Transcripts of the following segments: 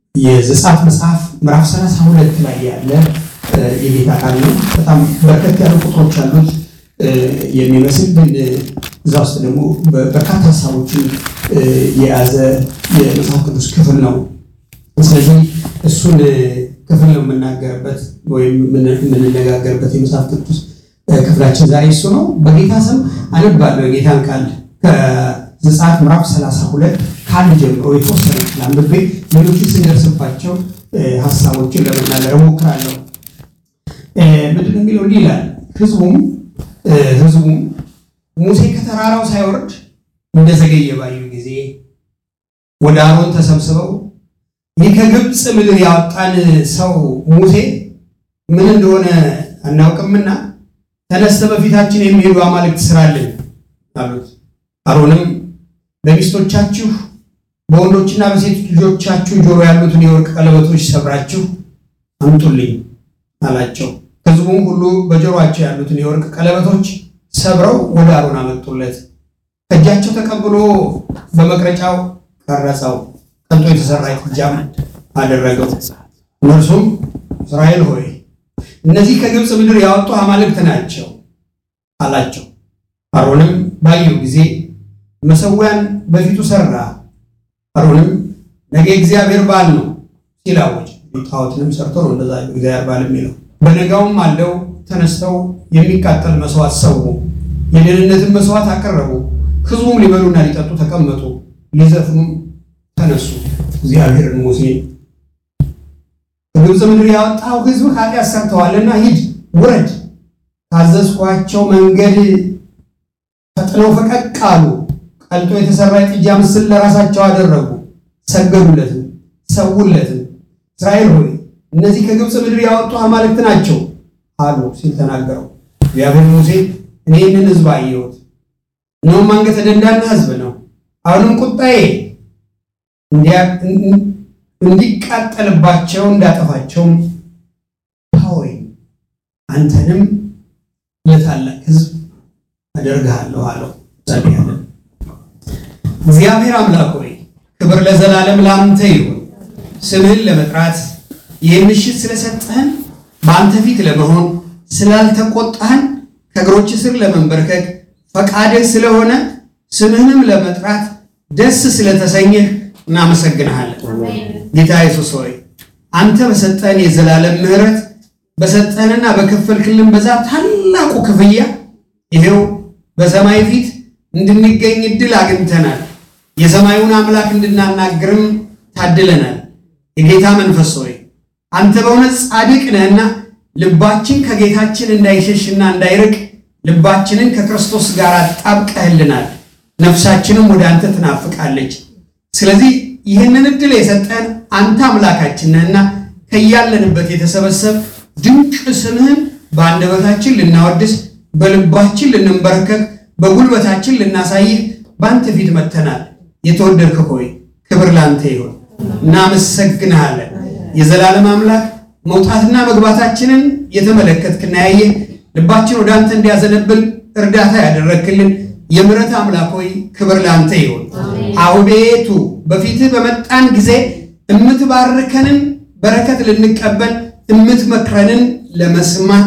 የዘጸአት መጽሐፍ ምዕራፍ 32 ላይ ያለ የጌታ ቃል ነው። በጣም በርከት ያሉ ቁጥሮች አሉት የሚመስል ግን እዛ ውስጥ ደግሞ በርካታ ሀሳቦችን የያዘ የመጽሐፍ ቅዱስ ክፍል ነው። ስለዚህ እሱን ክፍል ነው የምናገርበት ወይም የምንነጋገርበት የመጽሐፍ ቅዱስ ክፍላችን ዛሬ እሱ ነው። በጌታ ስም አነባለሁ የጌታን ቃል ከዘጸአት ምዕራፍ 32 ከአንድ ጀምሮ የተወሰነ ክፍል አንብቤ ሌሎችን ስንደርስባቸው ሀሳቦችን ለመናገር እሞክራለሁ። ምንድን ነው የሚለው? እንዲህ ይላል ህዝቡም ህዝቡም ሙሴ ከተራራው ሳይወርድ እንደዘገየ ባዩ ጊዜ ወደ አሮን ተሰብስበው ይህ ከግብፅ ምድር ያወጣን ሰው ሙሴ ምን እንደሆነ አናውቅምና ተነስተ በፊታችን የሚሄዱ አማልክት ስራልን አሉት። አሮንም በሚስቶቻችሁ በወንዶችና በሴት ልጆቻችሁ ጆሮ ያሉትን የወርቅ ቀለበቶች ሰብራችሁ አምጡልኝ አላቸው። ህዝቡም ሁሉ በጆሮአቸው ያሉትን የወርቅ ቀለበቶች ሰብረው ወደ አሮን አመጡለት። ከእጃቸው ተቀብሎ በመቅረጫው ቀረጸው፣ ቀልጦ የተሰራ ጥጃም አደረገው። እነርሱም እስራኤል ሆይ እነዚህ ከግብፅ ምድር ያወጡ አማልክት ናቸው አላቸው። አሮንም ባየው ጊዜ መሰዊያን በፊቱ ሰራ። አሮንም ነገ እግዚአብሔር በዓል ነው ሲል አወጀ። ጣዖትንም ሰርቶ ነው እንደዛ እግዚአብሔር በዓል የሚለው። በነጋውም አለው ተነስተው የሚቃጠል መስዋዕት ሰው የደህንነትን መስዋዕት አቀረቡ። ህዝቡም ሊበሉና ሊጠጡ ተቀመጡ፣ ሊዘፍኑም ተነሱ። እግዚአብሔርን ሙሴ ከግብፅ ምድር ያወጣው ህዝብ ኃጢአት ሰርተዋልና ሂድ ውረድ፣ ካዘዝኳቸው መንገድ ፈጥነው ፈቀቅ አሉ። ቀልጦ የተሰራ የጥጃ ምስል ለራሳቸው አደረጉ፣ ሰገዱለትም፣ ሰውለትም። እስራኤል ሆይ እነዚህ ከግብፅ ምድር ያወጡ አማልክት ናቸው አሉ ሲል ተናገረው። እግዚአብሔር ሙሴ እኔ ይህንን ህዝብ አየሁት፣ እነሆም አንገተ ደንዳና ህዝብ ነው። አሁንም ቁጣዬ እንዲቃጠልባቸው እንዳጠፋቸውም ታወኝ፣ አንተንም ለታላቅ ህዝብ አደርግሃለሁ አለው። ጸልያለን። እግዚአብሔር አምላክ ሆይ ክብር ለዘላለም ለአንተ ይሁን። ስምህን ለመጥራት ይህን ምሽት ስለሰጠህን በአንተ ፊት ለመሆን ስላልተቆጣህን ከእግሮች ስር ለመንበርከክ ፈቃድህ ስለሆነ ስምህንም ለመጥራት ደስ ስለተሰኘህ እናመሰግንሃለን። ጌታ ኢየሱስ ሆይ አንተ በሰጠህን የዘላለም ምሕረት በሰጠህንና በከፈልክልን በዛ ታላቁ ክፍያ ይሄው በሰማይ ፊት እንድንገኝ እድል አግኝተናል። የሰማዩን አምላክ እንድናናግርም ታድለናል። የጌታ መንፈስ ሆይ አንተ በእውነት ጻድቅ ነህና ልባችን ከጌታችን እንዳይሸሽና እንዳይርቅ ልባችንን ከክርስቶስ ጋር አጣብቀህልናል። ነፍሳችንም ወደ አንተ ትናፍቃለች። ስለዚህ ይህንን እድል የሰጠን አንተ አምላካችን ነህና ከያለንበት የተሰበሰብ ድንቅ ስምህን በአንደበታችን ልናወድስ፣ በልባችን ልንንበረከክ፣ በጉልበታችን ልናሳይህ በአንተ ፊት መጥተናል። የተወደድክ ሆይ ክብር ለአንተ ይሁን። እናመሰግንሃለን። የዘላለም አምላክ መውጣትና መግባታችንን የተመለከትክና ያየህ ልባችን ወደ አንተ እንዲያዘነብል እርዳታ ያደረግክልን የምሕረት አምላክ ሆይ ክብር ለአንተ ይሁን። አቤቱ በፊትህ በመጣን ጊዜ እምትባርከንን በረከት ልንቀበል እምትመክረንን ለመስማት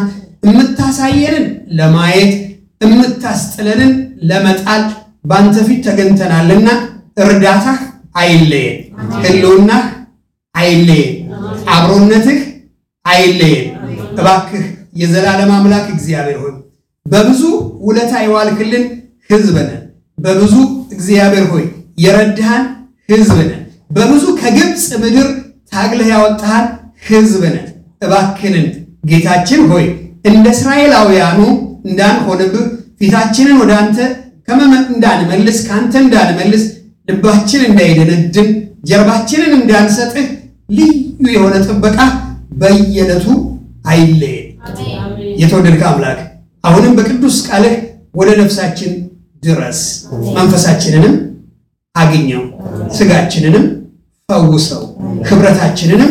እምታሳየንን ለማየት እምታስጥለንን ለመጣል በአንተ ፊት ተገኝተናልና እርዳታህ አይለየን፣ ሕልውናህ አይለየን፣ አብሮነትህ አይለየን። እባክህ የዘላለም አምላክ እግዚአብሔር ሆይ በብዙ ውለታ የዋልክልን ሕዝብ ነን። በብዙ እግዚአብሔር ሆይ የረድሃን ሕዝብ ነን። በብዙ ከግብፅ ምድር ታግለህ ያወጣሃን ሕዝብ ነን። እባክንን ጌታችን ሆይ እንደ እስራኤላውያኑ እንዳንሆንብህ ፊታችንን ወደ አንተ ከመመጥ እንዳንመልስ ከአንተ እንዳንመልስ ልባችን እንዳይደነድን ጀርባችንን እንዳንሰጥህ ልዩ የሆነ ጥበቃ በየዕለቱ አይለየን። የተወደድከ አምላክ አሁንም በቅዱስ ቃልህ ወደ ነፍሳችን ድረስ መንፈሳችንንም አግኘው፣ ስጋችንንም ፈውሰው፣ ህብረታችንንም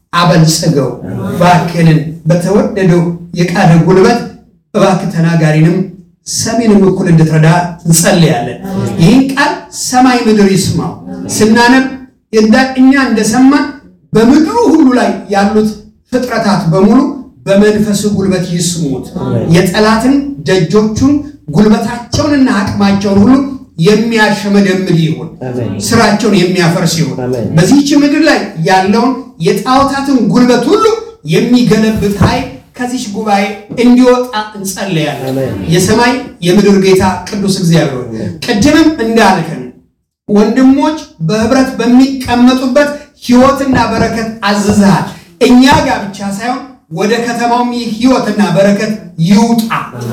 አበልጽገው። እባክህንን በተወደደው የቃል ጉልበት እባክህ ተናጋሪንም ሰሚንም እኩል እንድትረዳ እንጸልያለን። ይህን ቃል ሰማይ ምድር ይስማው። ስናነብ እኛ እንደሰማን በምድሩ ሁሉ ላይ ያሉት ፍጥረታት በሙሉ በመንፈስ ጉልበት ይስሙት። የጠላትን ደጆቹን ጉልበታቸውንና አቅማቸውን ሁሉ የሚያሸመደምድ ይሁን። ስራቸውን የሚያፈርስ ይሁን። በዚህች ምድር ላይ ያለውን የጣዖታትን ጉልበት ሁሉ የሚገለብጥ ኃይል ከዚች ጉባኤ እንዲወጣ እንጸለያለን። የሰማይ የምድር ጌታ ቅዱስ እግዚአብሔር ቅድምም እንዳልከን ወንድሞች በህብረት በሚቀመጡበት ህይወትና በረከት አዝዝሃል። እኛ ጋር ብቻ ሳይሆን ወደ ከተማውም ይህ ህይወትና በረከት ይውጣ።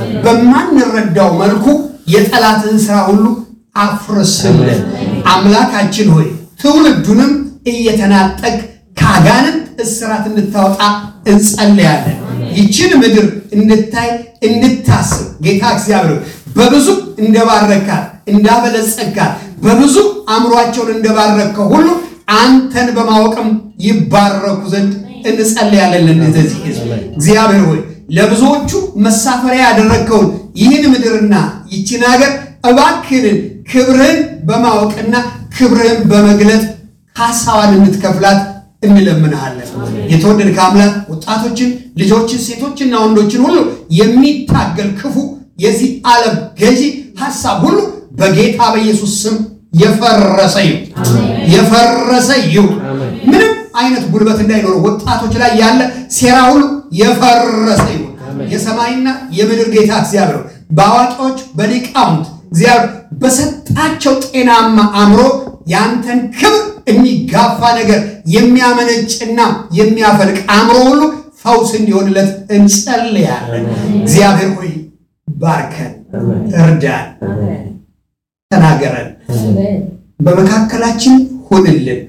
በማንረዳው መልኩ የጠላትን ስራ ሁሉ አፍርስልን። አምላካችን ሆይ ትውልዱንም እየተናጠቅ ከአጋንንት እስራት እንድታወጣ እንጸልያለን። ይችን ምድር እንድታይ እንድታስብ ጌታ እግዚአብሔር በብዙ እንደባረካት እንዳበለጸጋት በብዙ አእምሯቸውን እንደባረከው ሁሉ አንተን በማወቅም ይባረኩ ዘንድ እንጸልያለን። ለእነዚህ ህዝብ እግዚአብሔር ሆይ ለብዙዎቹ መሳፈሪያ ያደረግከውን ይህን ምድርና ይችን ሀገር እባክህን ክብርህን በማወቅና ክብርህን በመግለጥ ሀሳቧን እንድትከፍላት እንለምንሃለን። የተወደድከ አምላክ ወጣቶችን፣ ልጆችን፣ ሴቶችና ወንዶችን ሁሉ የሚታገል ክፉ የዚህ ዓለም ገዢ ሀሳብ ሁሉ በጌታ በኢየሱስ ስም የፈረሰ ይሁን፣ የፈረሰ ይሁን። ምንም አይነት ጉልበት እንዳይኖረው ወጣቶች ላይ ያለ ሴራ ሁሉ የፈረሰ ይሁን። የሰማይና የምድር ጌታ እግዚአብሔር በአዋቂዎች በሊቃውንት እግዚአብሔር በሰጣቸው ጤናማ አእምሮ ያንተን ክብር የሚጋፋ ነገር የሚያመነጭና የሚያፈልቅ አእምሮ ሁሉ ፈውስ እንዲሆንለት እንጸልያለን። እግዚአብሔር ሆይ ባርከን፣ እርዳን፣ ተናገረን፣ በመካከላችን ሁንልን።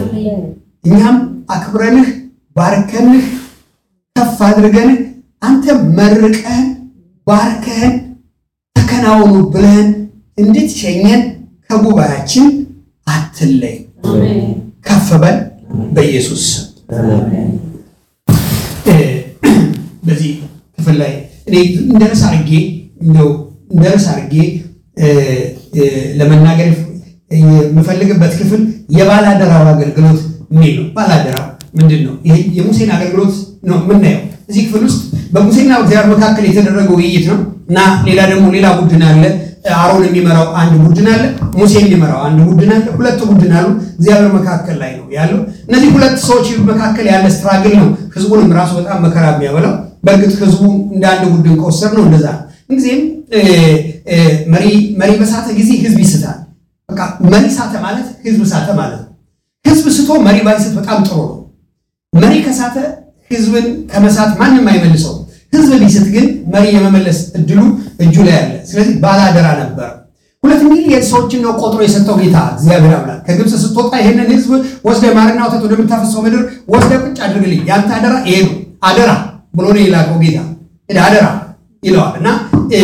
እኛም አክብረንህ ባርከንህ ከፍ አድርገንህ አንተ መርቀህን ባርከህን ተከናወኑ ብለህን እንድትሸኘን ከጉባኤያችን አትለይ። ከፍ በል በኢየሱስ በዚህ ክፍል ላይ እኔ እንደርስ አድርጌ እንደው እንደርስ አድርጌ ለመናገር የምፈልግበት ክፍል የባላደራው አገልግሎት የሚል ነው። ባላደራው ምንድን ነው? ይሄ የሙሴን አገልግሎት ነው የምናየው እዚህ ክፍል ውስጥ በሙሴና እግዚአብሔር መካከል የተደረገው ውይይት ነው እና ሌላ ደግሞ ሌላ ቡድን አለ። አሮን የሚመራው አንድ ቡድን አለ። ሙሴ የሚመራው አንድ ቡድን አለ። ሁለት ቡድን አሉ። እግዚአብሔር መካከል ላይ ነው ያለው። እነዚህ ሁለት ሰዎች መካከል ያለ ስትራግል ነው ህዝቡንም ራሱ በጣም መከራ የሚያበላው። በእርግጥ ህዝቡ እንደ አንድ ቡድን ከወሰድ ነው እንደዛ ነው። ምንጊዜም መሪ በሳተ ጊዜ ህዝብ ይስታል። በቃ መሪ ሳተ ማለት ህዝብ ሳተ ማለት ነው። ህዝብ ስቶ መሪ ባይስት በጣም ጥሩ ነው። መሪ ከሳተ ህዝብን ከመሳት ማንም አይመልሰው። ህዝብ ቢስት ግን መሪ የመመለስ እድሉ እጁ ላይ አለ። ስለዚህ ባላደራ ነበር። ሁለት ሚሊየን ሰዎችን ነው ቆጥሮ የሰጠው ጌታ እግዚአብሔር አምላክ። ከግብፅ ስትወጣ ይህንን ህዝብ ወስደ ማርና ወተት ወደምታፈሰው ምድር ወስደ ቁጭ አድርግልኝ፣ ያንተ አደራ ይሄ ነው አደራ ብሎ ነው የላከው ጌታ አደራ ይለዋል እና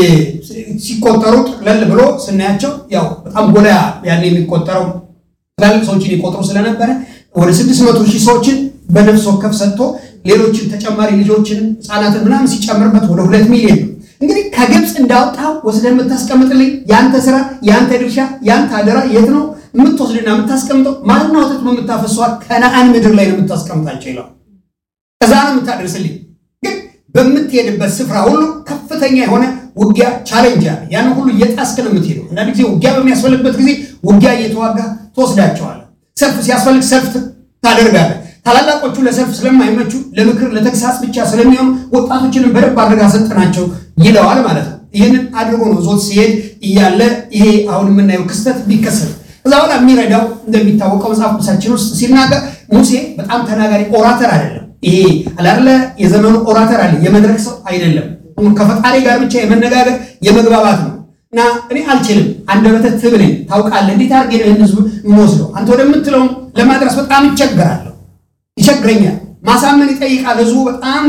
ሲቆጠሩ ጠቅለል ብሎ ስናያቸው ያው በጣም ጎላ ያን የሚቆጠረው ትላልቅ ሰዎችን ይቆጥሩ ስለነበረ ወደ ስድስት መቶ ሺህ ሰዎችን በነፍስ ወከፍ ሰጥቶ ሌሎችን ተጨማሪ ልጆችን ህፃናትን ምናምን ሲጨምርበት ወደ ሁለት ሚሊዮን ነው። እንግዲህ ከግብፅ እንዳወጣው ወስደን የምታስቀምጥልኝ የአንተ ስራ፣ የአንተ ድርሻ፣ የአንተ አደራ የት ነው የምትወስድና የምታስቀምጠው? ማርና ወተት የምታፈሷት ከነአን ምድር ላይ ነው የምታስቀምጣቸው ይለዋል። እዛ ነው የምታደርስልኝ። ግን በምትሄድበት ስፍራ ሁሉ ከፍተኛ የሆነ ውጊያ ቻሌንጅ አለ። ያን ሁሉ እየጣስክ ነው የምትሄደው። አንዳንድ ጊዜ ውጊያ በሚያስፈልግበት ጊዜ ውጊያ እየተዋጋ ትወስዳቸዋለህ። ሰልፍ ሲያስፈልግ ሰልፍ ታደርጋለህ። ታላላቆቹ ለሰልፍ ስለማይመቹ ለምክር ለተግሳጽ ብቻ ስለሚሆኑ ወጣቶችንም በደንብ አድርጋ ሰጠናቸው ይለዋል ማለት ነው። ይህንን አድርጎ ነው ዞት ሲሄድ እያለ ይሄ አሁን የምናየው ክስተት ቢከሰት ከዛ በኋላ የሚረዳው እንደሚታወቀው መጽሐፍ ቅዱሳችን ውስጥ ሲናገር ሙሴ በጣም ተናጋሪ ኦራተር አይደለም። ይሄ አላለ የዘመኑ ኦራተር አለ የመድረክ ሰው አይደለም። ከፈጣሪ ጋር ብቻ የመነጋገር የመግባባት ነው እና እኔ አልችልም፣ አንደበተ ትብ ነኝ ታውቃለህ። እንዴት አድርጌ ነው ይህን ህዝብ የምወስደው? አንተ ወደምትለው ለማድረስ በጣም ይቸገራለሁ ይቸግረኛል። ማሳመን ይጠይቃል። ህዝቡ በጣም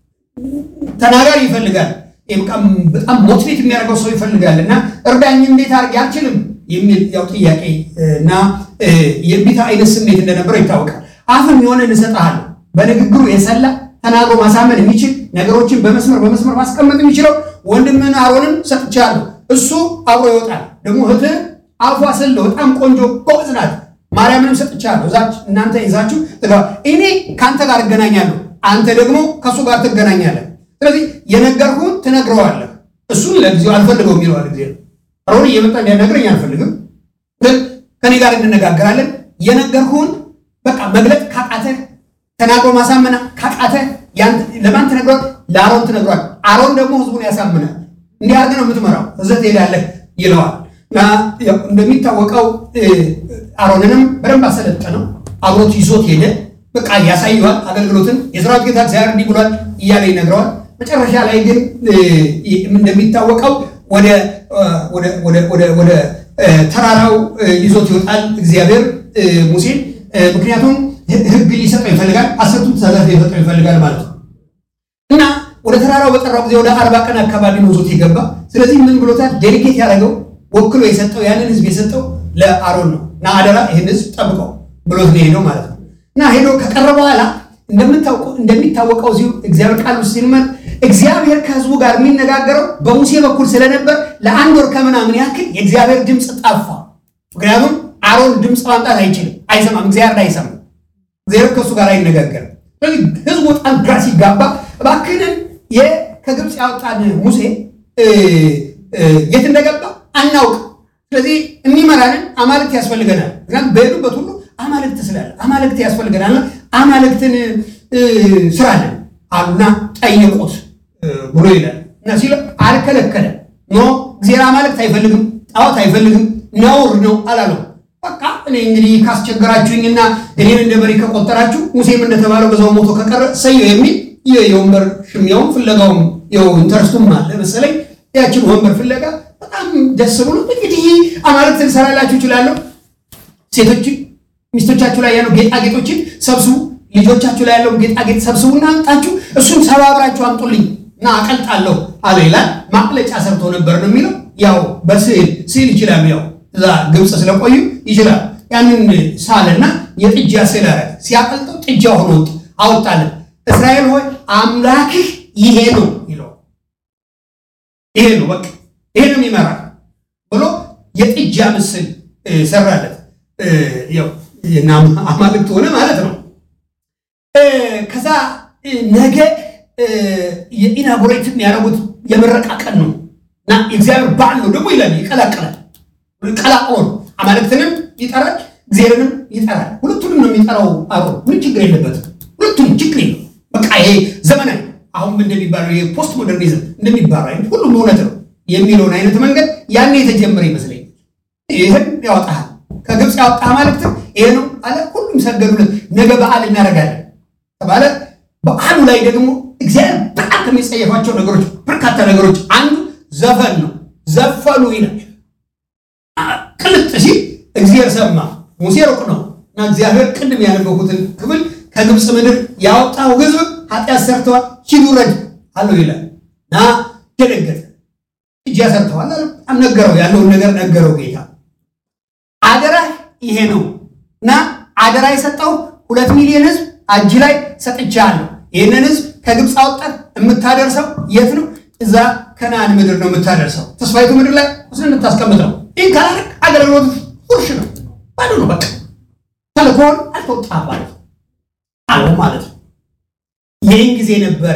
ተናጋሪ ይፈልጋል። በጣም ሞቲቬት የሚያደርገው ሰው ይፈልጋል እና እርዳኝ፣ እንዴት አድርጌ አልችልም የሚል ያው ጥያቄ እና የቢታ አይነት ስሜት እንደነበረው ይታወቃል። አፍም የሆነ እንሰጥሃለሁ በንግግሩ የሰላ ተናግሮ ማሳመን የሚችል ነገሮችን በመስመር በመስመር ማስቀመጥ የሚችለው ወንድምህን አሮንን ሰጥቻለሁ። እሱ አብሮ ይወጣል። ደግሞ እህትህ አፏ ስለው በጣም ቆንጆ ጎበዝ ናት። ማርያምንም ሰጥቻለሁ፣ እዛች እናንተ ይዛችሁ ትገባ። እኔ ከአንተ ጋር እገናኛለሁ፣ አንተ ደግሞ ከእሱ ጋር ትገናኛለህ። ስለዚህ የነገርኩህን ትነግረዋለህ። እሱን ለጊዜው አልፈልገውም ይለዋል ጊዜ አሮን እየመጣ እንዲያናግረኝ አልፈልግም፣ ግን ከኔ ጋር እንነጋገራለን። የነገርኩህን በቃ መግለጥ ካቃተህ ተናግሮ ማሳመና ካቃተ ለማን ትነግሯል? ለአሮን ትነግሯል። አሮን ደግሞ ህዝቡን ያሳምናል። እንዲህ አድርገህ ነው የምትመራው፣ እዘህ ትሄዳለህ ይለዋል። እና እንደሚታወቀው አሮንንም በደንብ አሰለጠነው፣ አብሮት ይዞት ሄደ። በቃ ያሳየዋል አገልግሎትን። የሰራዊት ጌታ እግዚአብሔር እንዲህ ብሏል እያለ ይነግረዋል። መጨረሻ ላይ ግን እንደሚታወቀው ወደ ተራራው ይዞት ይወጣል እግዚአብሔር ሙሴን ምክንያቱም ህግ ሊሰጠው ይፈልጋል። አስርቱ ትእዛዛት ሊሰጠው ይፈልጋል ማለት ነው እና ወደ ተራራው በጠራው ጊዜ ወደ አርባ ቀን አካባቢ ነው ዞት የገባ። ስለዚህ ምን ብሎታል? ዴሊጌት ያደረገው ወክሎ የሰጠው ያንን ህዝብ የሰጠው ለአሮን ነው እና አደራ ይህን ህዝብ ጠብቀው ብሎት ነው ሄደው ማለት ነው እና ሄዶ ከቀረ በኋላ እንደሚታወቀው እዚሁ እግዚአብሔር ቃል ውስጥ ሲንመር እግዚአብሔር ከህዝቡ ጋር የሚነጋገረው በሙሴ በኩል ስለነበር ለአንድ ወር ከምናምን ያክል የእግዚአብሔር ድምፅ ጠፋ። ምክንያቱም አሮን ድምፅ ማምጣት አይችልም፣ አይሰማም፣ እግዚአብሔር አይሰማም። እግዚአብሔር ከእሱ ጋር አይነጋገርም። ስለዚህ ህዝቡ በጣም ግራ ሲጋባ እባክህን ከግብፅ ያወጣን ሙሴ የት እንደገባ አናውቅ። ስለዚህ የሚመራንን አማልክት ያስፈልገናል። ምክንያቱም በሄዱበት ሁሉ አማልክት ስላለ አማልክት ያስፈልገናል። አማልክትን ስራለን አሉና ጠየቁት ብሎ ይላል እና ሲለ አልከለከለም። ኖ እግዚአብሔር አማልክት አይፈልግም፣ ጣዖት አይፈልግም፣ ነውር ነው አላለው። በቃ እኔ እንግዲህ ካስቸገራችሁኝና እኔን እንደ መሪ ከቆጠራችሁ ሙሴም እንደተባለው በዛው ሞቶ ከቀረ ሰየው የሚል የወንበር ሽሚያውም ፍለጋውም ው ኢንተረስቱም አለ መሰለኝ። ያችን ወንበር ፍለጋ በጣም ደስ ብሎ እንግዲህ አማልክት ልሰራላችሁ እችላለሁ። ሴቶችን ሚስቶቻችሁ ላይ ያለው ጌጣጌጦችን ሰብስቡ፣ ልጆቻችሁ ላይ ያለው ጌጣጌጥ ሰብስቡና አምጣችሁ እሱን ሰባብራችሁ አምጡልኝ እና አቀልጣለሁ አለ ይላል። ማቅለጫ ሰርቶ ነበር ነው የሚለው። ያው በስዕል ስዕል ይችላሉ ያው እዛ ግብፅ ስለቆዩ ይችላል። ያንን ሳለና የጥጃ ስዕል አረ ሲያቀልጠው ጥጃ ሆኖ አወጣለን። እስራኤል ሆይ አምላክህ ይሄ ነው ይለው። ይሄ ነው በቃ ይሄ ነው የሚመራ ብሎ የጥጃ ምስል ሰራለት። ያው አማልክት ሆነ ማለት ነው። ከዛ ነገ የኢናጉሬት የሚያደርጉት የምረቃ ቀን ነው እና የእግዚአብሔር በዓል ነው ደግሞ ይላል። ይቀላቀላል ቀላቅሎ ነው። አማልክትንም ይጠራል፣ እግዚአብሔርንም ይጠራል። ሁለቱንም ነው የሚጠራው። አሮን ምን ችግር የለበትም። ሁለቱም ችግር የለው። በቃ ይሄ ዘመናዊ አሁን እንደሚባለው የፖስት ሞደርኒዝም እንደሚባለው አይነት ሁሉም እውነት ነው የሚለውን አይነት መንገድ ያኔ የተጀመረ ይመስለኛል። ይህን ያወጣሃል ከግብፅ ያወጣ አማልክት ይሄ ነው አለ። ሁሉም ሰገዱለት። ነገ በዓል እናደርጋለን ተባለ። በዓሉ ላይ ደግሞ እግዚአብሔር በጣም ከሚጸየፋቸው ነገሮች በርካታ ነገሮች አንዱ ዘፈን ነው። ዘፈኑ ይላል ቅልጥ ሲል እግዚአብሔር ሰማ። ሙሴ ሩቅ ነው እና እግዚአብሔር ቅድም ያነበኩትን ክፍል ከግብፅ ምድር ያወጣው ሕዝብ ኃጢአት ሰርተዋል፣ ሂዱ ውረድ አለው ይላል እና ደነገጠ። እጅ ያሰርተዋል በጣም ነገረው፣ ያለውን ነገር ነገረው ጌታ። አደራ ይሄ ነው እና አደራ የሰጠው ሁለት ሚሊዮን ሕዝብ እጅ ላይ ሰጥቻለሁ። ይህንን ሕዝብ ከግብፅ አውጣት የምታደርሰው የት ነው? እዛ ከነዓን ምድር ነው የምታደርሰው። ተስፋይቱ ምድር ላይ ስለ የምታስቀምጠው ይህን ካላደረግ አገልግሎት ፉርሽ ነው፣ ባዶ ነው። በቃ ተልኮን አልተወጣም ማለት አለ ማለት ነው። ይህን ጊዜ ነበረ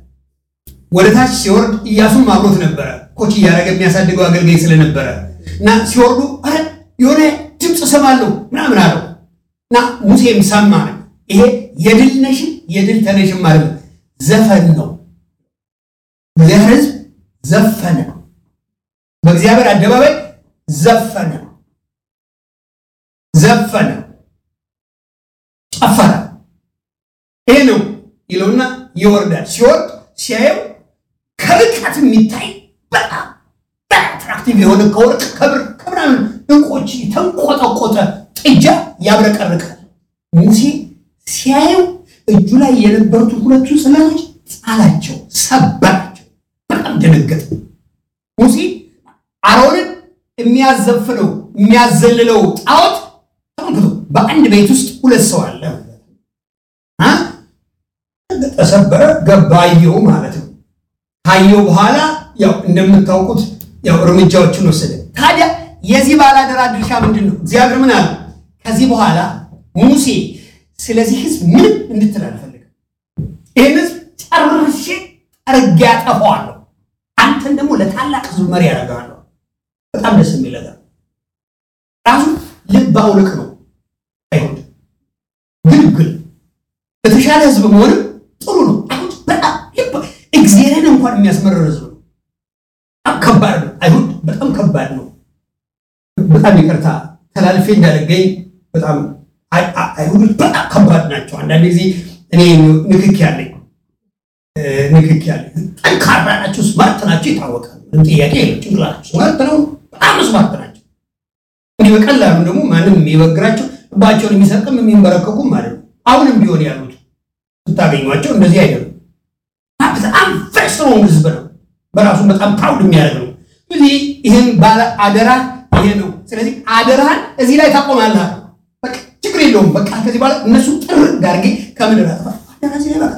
ወደ ታች ሲወርድ እያሱም አብሮት ነበረ፣ ኮች እያደረገ የሚያሳድገው አገልጋይ ስለነበረ እና ሲወርዱ አረ የሆነ ድምፅ ሰማለሁ ምናምን አለው እና ሙሴም ሰማ። ይሄ የድል ነሽም የድል ተነሽም ማለት ነው፣ ዘፈን ነው። እግዚአብሔር ሕዝብ ዘፈነ፣ በእግዚአብሔር አደባባይ ዘፈነ ዘፈነ ጨፈረ። ይሄ ነው ይለውና ይወርዳል። ሲወርድ ሲያየው ከርቀት የሚታይ በጣም አትራክቲቭ የሆነ ከወርቅ ከብር ከምናምን እንቆች የተንቆጠቆጠ ጥጃ ያብረቀርቃል። ሙሴ ሲያየው እጁ ላይ የነበሩትን ሁለቱ ጽላቶች ጣላቸው፣ ሰበራቸው። በጣም ደነገጠ ሙሴ አሮንን የሚያዘፍነው የሚያዘልለው ጣዖት ተመልክቶ በአንድ ቤት ውስጥ ሁለት ሰው አለ ተሰበረ ገባ አየው ማለት ነው ካየው በኋላ ያው እንደምታውቁት ያው እርምጃዎችን ወሰደ ታዲያ የዚህ ባላደራ ድርሻ ምንድን ነው እግዚአብሔር ምን አለ ከዚህ በኋላ ሙሴ ስለዚህ ህዝብ ምንም እንድትል አልፈልግም። ይህን ህዝብ ጨርሼ ጠርጌ አጠፋዋለሁ፣ አንተን ደግሞ ለታላቅ ህዝብ መሪ ያደርገዋለሁ። በጣም ደስ የሚል ነገር ራሱ ልብ አውልቅ ነው። አይሁድ ግልግል ለተሻለ ህዝብ መሆንም ጥሩ ነው። አይሁድ በጣም ልብ እግዚአብሔርን እንኳን የሚያስመርር ህዝብ ነው። በጣም ከባድ ነው። አይሁድ በጣም ከባድ ነው። በጣም ይቅርታ ተላልፌ እንዳልገኝ በጣም አይሁዶች በጣም ከባድ ናቸው። አንዳንድ ጊዜ እኔ ንክክ ያለኝ ንክክ ያለኝ ጠንካራ ናቸው፣ ስማርት ናቸው፣ ይታወቃል። ምንም ጥያቄ የለም። ጭንቅላቸው ስማርት ነው፣ በጣም ስማርት ናቸው። እንዲህ በቀላሉ ደግሞ ማንም የሚበግራቸው ልባቸውን የሚሰርቅም የሚንበረከኩም ማለት ነው። አሁንም ቢሆን ያሉት ስታገኟቸው እንደዚህ አይደሉም። በጣም ስትሮንግ ህዝብ ነው። በራሱ በጣም ፕራውድ የሚያደርግ ነው። ስለዚህ ይህን ባለ አደራ ይሄ ነው። ስለዚህ አደራህን እዚህ ላይ ታቆማለህ። በቃ ችግር የለውም። በቃ ከዚህ በኋላ እነሱ ጥርግ አድርጌ ከምድር አጥፋ አደራ እዚህ ላይ በቃ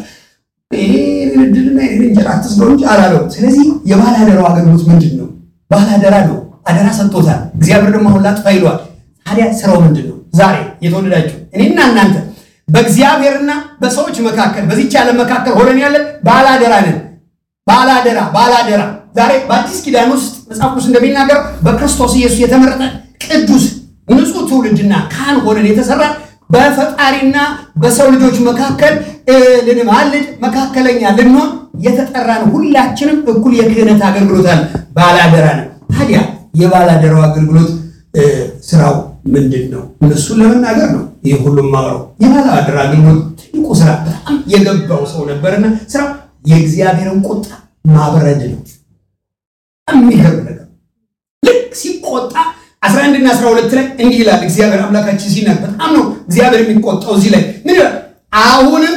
ድልና እንጀራ አትስለው እንጂ አላለው። ስለዚህ የባለ አደራው አገልግሎት ምንድን ነው? ባለ አደራ ነው። አደራ ሰጥቶታል። እግዚአብሔር ደግሞ አሁን ላጥፋ ይለዋል። ታዲያ ስራው ምንድን ነው? ዛሬ የተወደዳችሁ እኔና እናንተ በእግዚአብሔርና በሰዎች መካከል በዚች ዓለም መካከል ሆነን ያለን ባላደራ ነን። ባላደራ ባላደራ ዛሬ በአዲስ ኪዳን ውስጥ መጽሐፍ ቅዱስ እንደሚናገር በክርስቶስ ኢየሱስ የተመረጠ ቅዱስ ንጹሕ ትውልድና ካህን ሆነን የተሰራ በፈጣሪና በሰው ልጆች መካከል ልንማልድ መካከለኛ ልንሆን የተጠራን ሁላችንም እኩል የክህነት አገልግሎት አለ። ባላደራ ነው። ታዲያ የባላደራው አገልግሎት ስራው ምንድን ነው? እነሱን ለመናገር ነው ይህ ሁሉም ማውረው። የባላደራ አገልግሎት ትልቁ ስራ በጣም የገባው ሰው ነበርና ስራው የእግዚአብሔርን ቁጣ ማብረድ ነው። የሚገርም ነገር ልክ ሲቆጣ 11 እና 12 ላይ እንዲህ ይላል እግዚአብሔር አምላካችን ሲናገር፣ በጣም ነው እግዚአብሔር የሚቆጣው። እዚህ ላይ ምን ይላል? አሁንም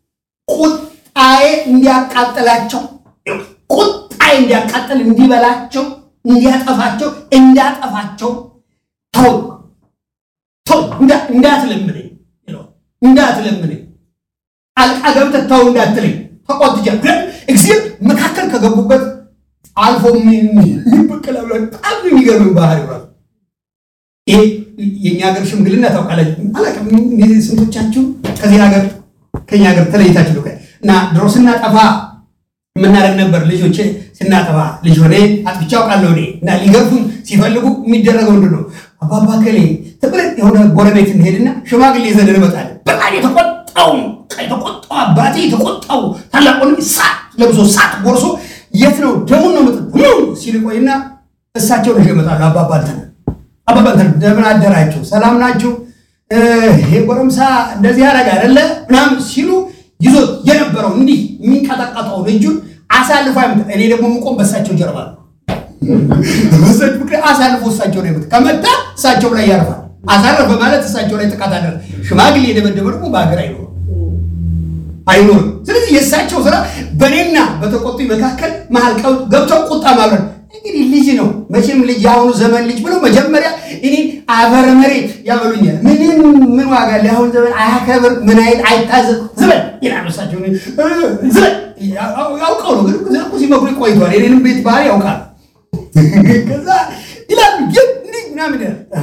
ቁጣዬ እንዲያቃጥላቸው ቁጣዬ እንዲያቃጥል እንዲበላቸው እንዲያጠፋቸው እንዳጠፋቸው ተው ተው እንዳትለምነኝ እንዳትለምነኝ አልቃ ገብተህ ተው እንዳትለኝ ተቆጥጃ እግዚአብሔር መካከል ከገቡበት አልፎ ይበቀላ በጣም የሚገርም ባህሪ ራሱ ይሄ የእኛ ሀገር ሽምግልና ታውቃለች። አላውቅም ስንቶቻችሁ ከዚህ ሀገር ከኛ ሀገር ተለይታችሁ ነው እና ድሮ ስናጠፋ የምናደርግ ነበር። ልጆች ስናጠፋ ልጅ ሆነ አጥፍቼ አውቃለሁ እኔ እና ሊገርፉን ሲፈልጉ የሚደረገው ምንድን ነው? አባባ ከሌ ትብረት የሆነ ጎረቤት እንሄድና ሽማግሌ ይዘን እንመጣለን። በጣም የተቆጣው የተቆጣው አባቴ የተቆጣው ታላቅ ወንድሜ ሳት ለብሶ ሳት ጎርሶ የት ነው ደሙን ነው ምጥ ሲል ቆይና እሳቸው ልጅ ይመጣሉ። አባባ እንትን አባባ እንትን እንደምን አደራችሁ ሰላም ናችሁ? ይሄ ጎረምሳ እንደዚህ ያደረገ አይደለ ምናምን ሲሉ ይዞት የነበረው እንዲህ የሚንቀጠቀጠውን እጁን አሳልፎ አይመጣ። እኔ ደግሞ የምቆም በእሳቸው ጀርባ ነው። በሰች ምክንያት አሳልፎ እሳቸው ላይ መጣ። ከመጣ እሳቸው ላይ ያርፋል። አሳረፈ ማለት እሳቸው ላይ ጥቃት አደረ። ሽማግሌ የደበደበ ደግሞ በሀገር አይኖርም አይኖርም። ስለዚህ የእሳቸው ስራ በእኔና በተቆጡኝ መካከል መሀል ገብተው ቁጣ ማብረድ። እንግዲህ ልጅ ነው መቼም ልጅ የአሁኑ ዘመን ልጅ ብለው መጀመሪያ እኔ አፈር መሬት ያበሉኛል። ምንም ምን ዋጋ አለ? የአሁኑ ዘመን አያከብር ምን አይል አይታዘዝ ዝበል ይላሉ እሳቸው። ዝበል ያውቀው ነው ግን እኮ ሲመክሩ ቆይተዋል። የኔንም ቤት ባህሪ ያውቃል። ከዛ ይላሉ እንዲህ ምናምን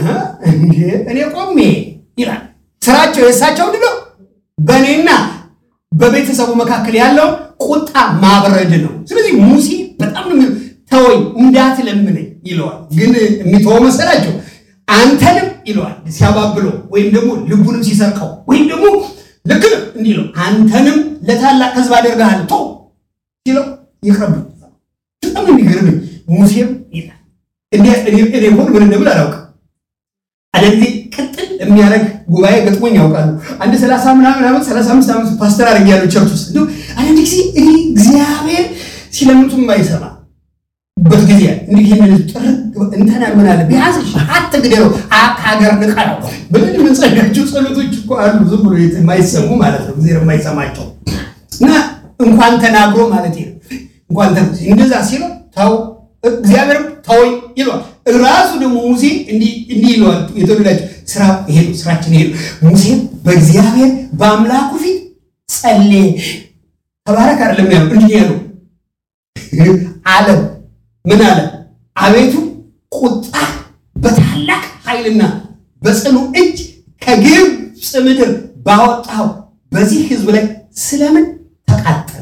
እኔ ቆሜ ይላል ስራቸው የእሳቸው ምንድን ነው በእኔና በቤተሰቡ መካከል ያለው ቁጣ ማብረድ ነው። ስለዚህ ሙሴ በጣም ነው ተወኝ እንዳትለምነኝ ይለዋል። ግን የሚተወው መሰላቸው አንተንም ይለዋል ሲያባብለው፣ ወይም ደግሞ ልቡንም ሲሰርቀው፣ ወይም ደግሞ ልክ ነው እንዲህ ነው አንተንም ለታላቅ ሕዝብ አደርግሃለሁ ተው ሲለው ይቅረብ። በጣም የሚገርም ሙሴም ይላል እኔ ሆን ምን እንደምን አላውቅም። አንዳንድ ጊዜ ቅጥል የሚያደርግ ጉባኤ ገጥሞኝ ያውቃሉ። አንድ ሰላሳ ምናምን ዓመት ሰላሳ አምስት ዓመት ፓስተር አድርግ ያሉ ቸርች ውስጥ እንዲሁ አንዳንድ ጊዜ እኔ እግዚአብሔር ሲለምቱም የማይሰማ በት ጊዜ እንዲህ ይህንን ጥርግ እንተና ምን አለ ቢያንስ አትግደለው ከሀገር ንቃ ነው ብለን የምንጸልያቸው ጸሎቶች እኮ አሉ። ዝም ብሎ የማይሰሙ ማለት ነው፣ ጊዜ የማይሰማቸው እና እንኳን ተናግሮ ማለት ነው እንኳን እንደዛ ሲለው ተው እግዚአብሔርም ተወኝ ይለዋል። ራሱ ደግሞ ሙሴ እንዲህ ይለዋል። የተወደዳቸው ስራ ይሄ ነው፣ ስራችን ይሄ ነው። ሙሴም በእግዚአብሔር በአምላኩ ፊት ጸለየ። ተባረክ አይደለም ያለው እንዲህ ያለው አለም ምን አለ? አቤቱ ቁጣ በታላቅ ኃይልና በጽኑ እጅ ከግብፅ ምድር ባወጣው በዚህ ሕዝብ ላይ ስለምን ተቃጠለ?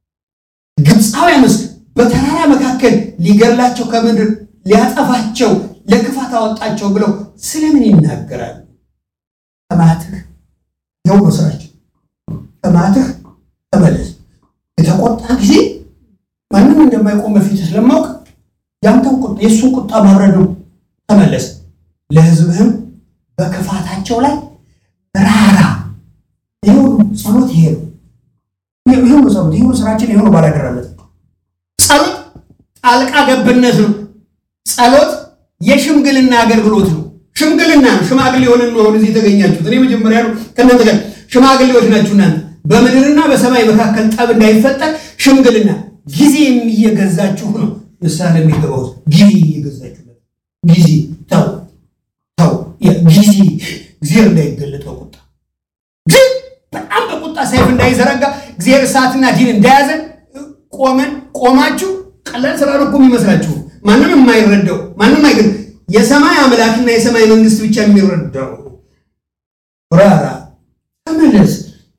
ግብፃውያንስ በተራራ መካከል ሊገድላቸው ከምድር ሊያጠፋቸው ለክፋት አወጣቸው ብለው ስለምን ይናገራሉ? ከማትህ ይኸው ነው ስራቸው። ከማትህ ተመለስ። የተቆጣ ጊዜ ማንም እንደማይቆም በፊት ስለማውቅ ያንተን ቁጣ የእሱን ቁጣ ማብረድ ነው። ተመለስ፣ ለሕዝብህም በክፋታቸው ላይ ራራ። ይኸው ጸሎት ይሄ ነው። ይኸው ነው ጸሎት፣ ይኸው ስራችን፣ ይኸው ነው ባላደራለት ጸሎት ጣልቃ ገብነት ነው። ጸሎት የሽምግልና አገልግሎት ነው። ሽምግልና ነው። ሽማግሌ የሆነ ነው አሁን እዚህ የተገኛችሁት። እኔ መጀመሪያ ነው ከእናንተ ጋር ሽማግሌዎች ናችሁ እናንተ። በምድርና በሰማይ መካከል ጠብ እንዳይፈጠር ሽምግልና ጊዜ እየገዛችሁ ነው ምሳሌ የሚገባው ጊዜ እየገዛችሁ ጊዜ ተው ተው ጊዜ እግዚአብሔር እንዳይገለጠው ቁጣ ግን በጣም በቁጣ ሰይፍ እንዳይዘረጋ እግዚአብሔር እሳትና ዲን እንዳያዘን ቆመን ቆማችሁ ቀላል ስራ ነው እኮ የሚመስላችሁ ማንም የማይረዳው ማንም አይገ የሰማይ አምላክና የሰማይ መንግስት ብቻ የሚረዳው ራራ ተመለስ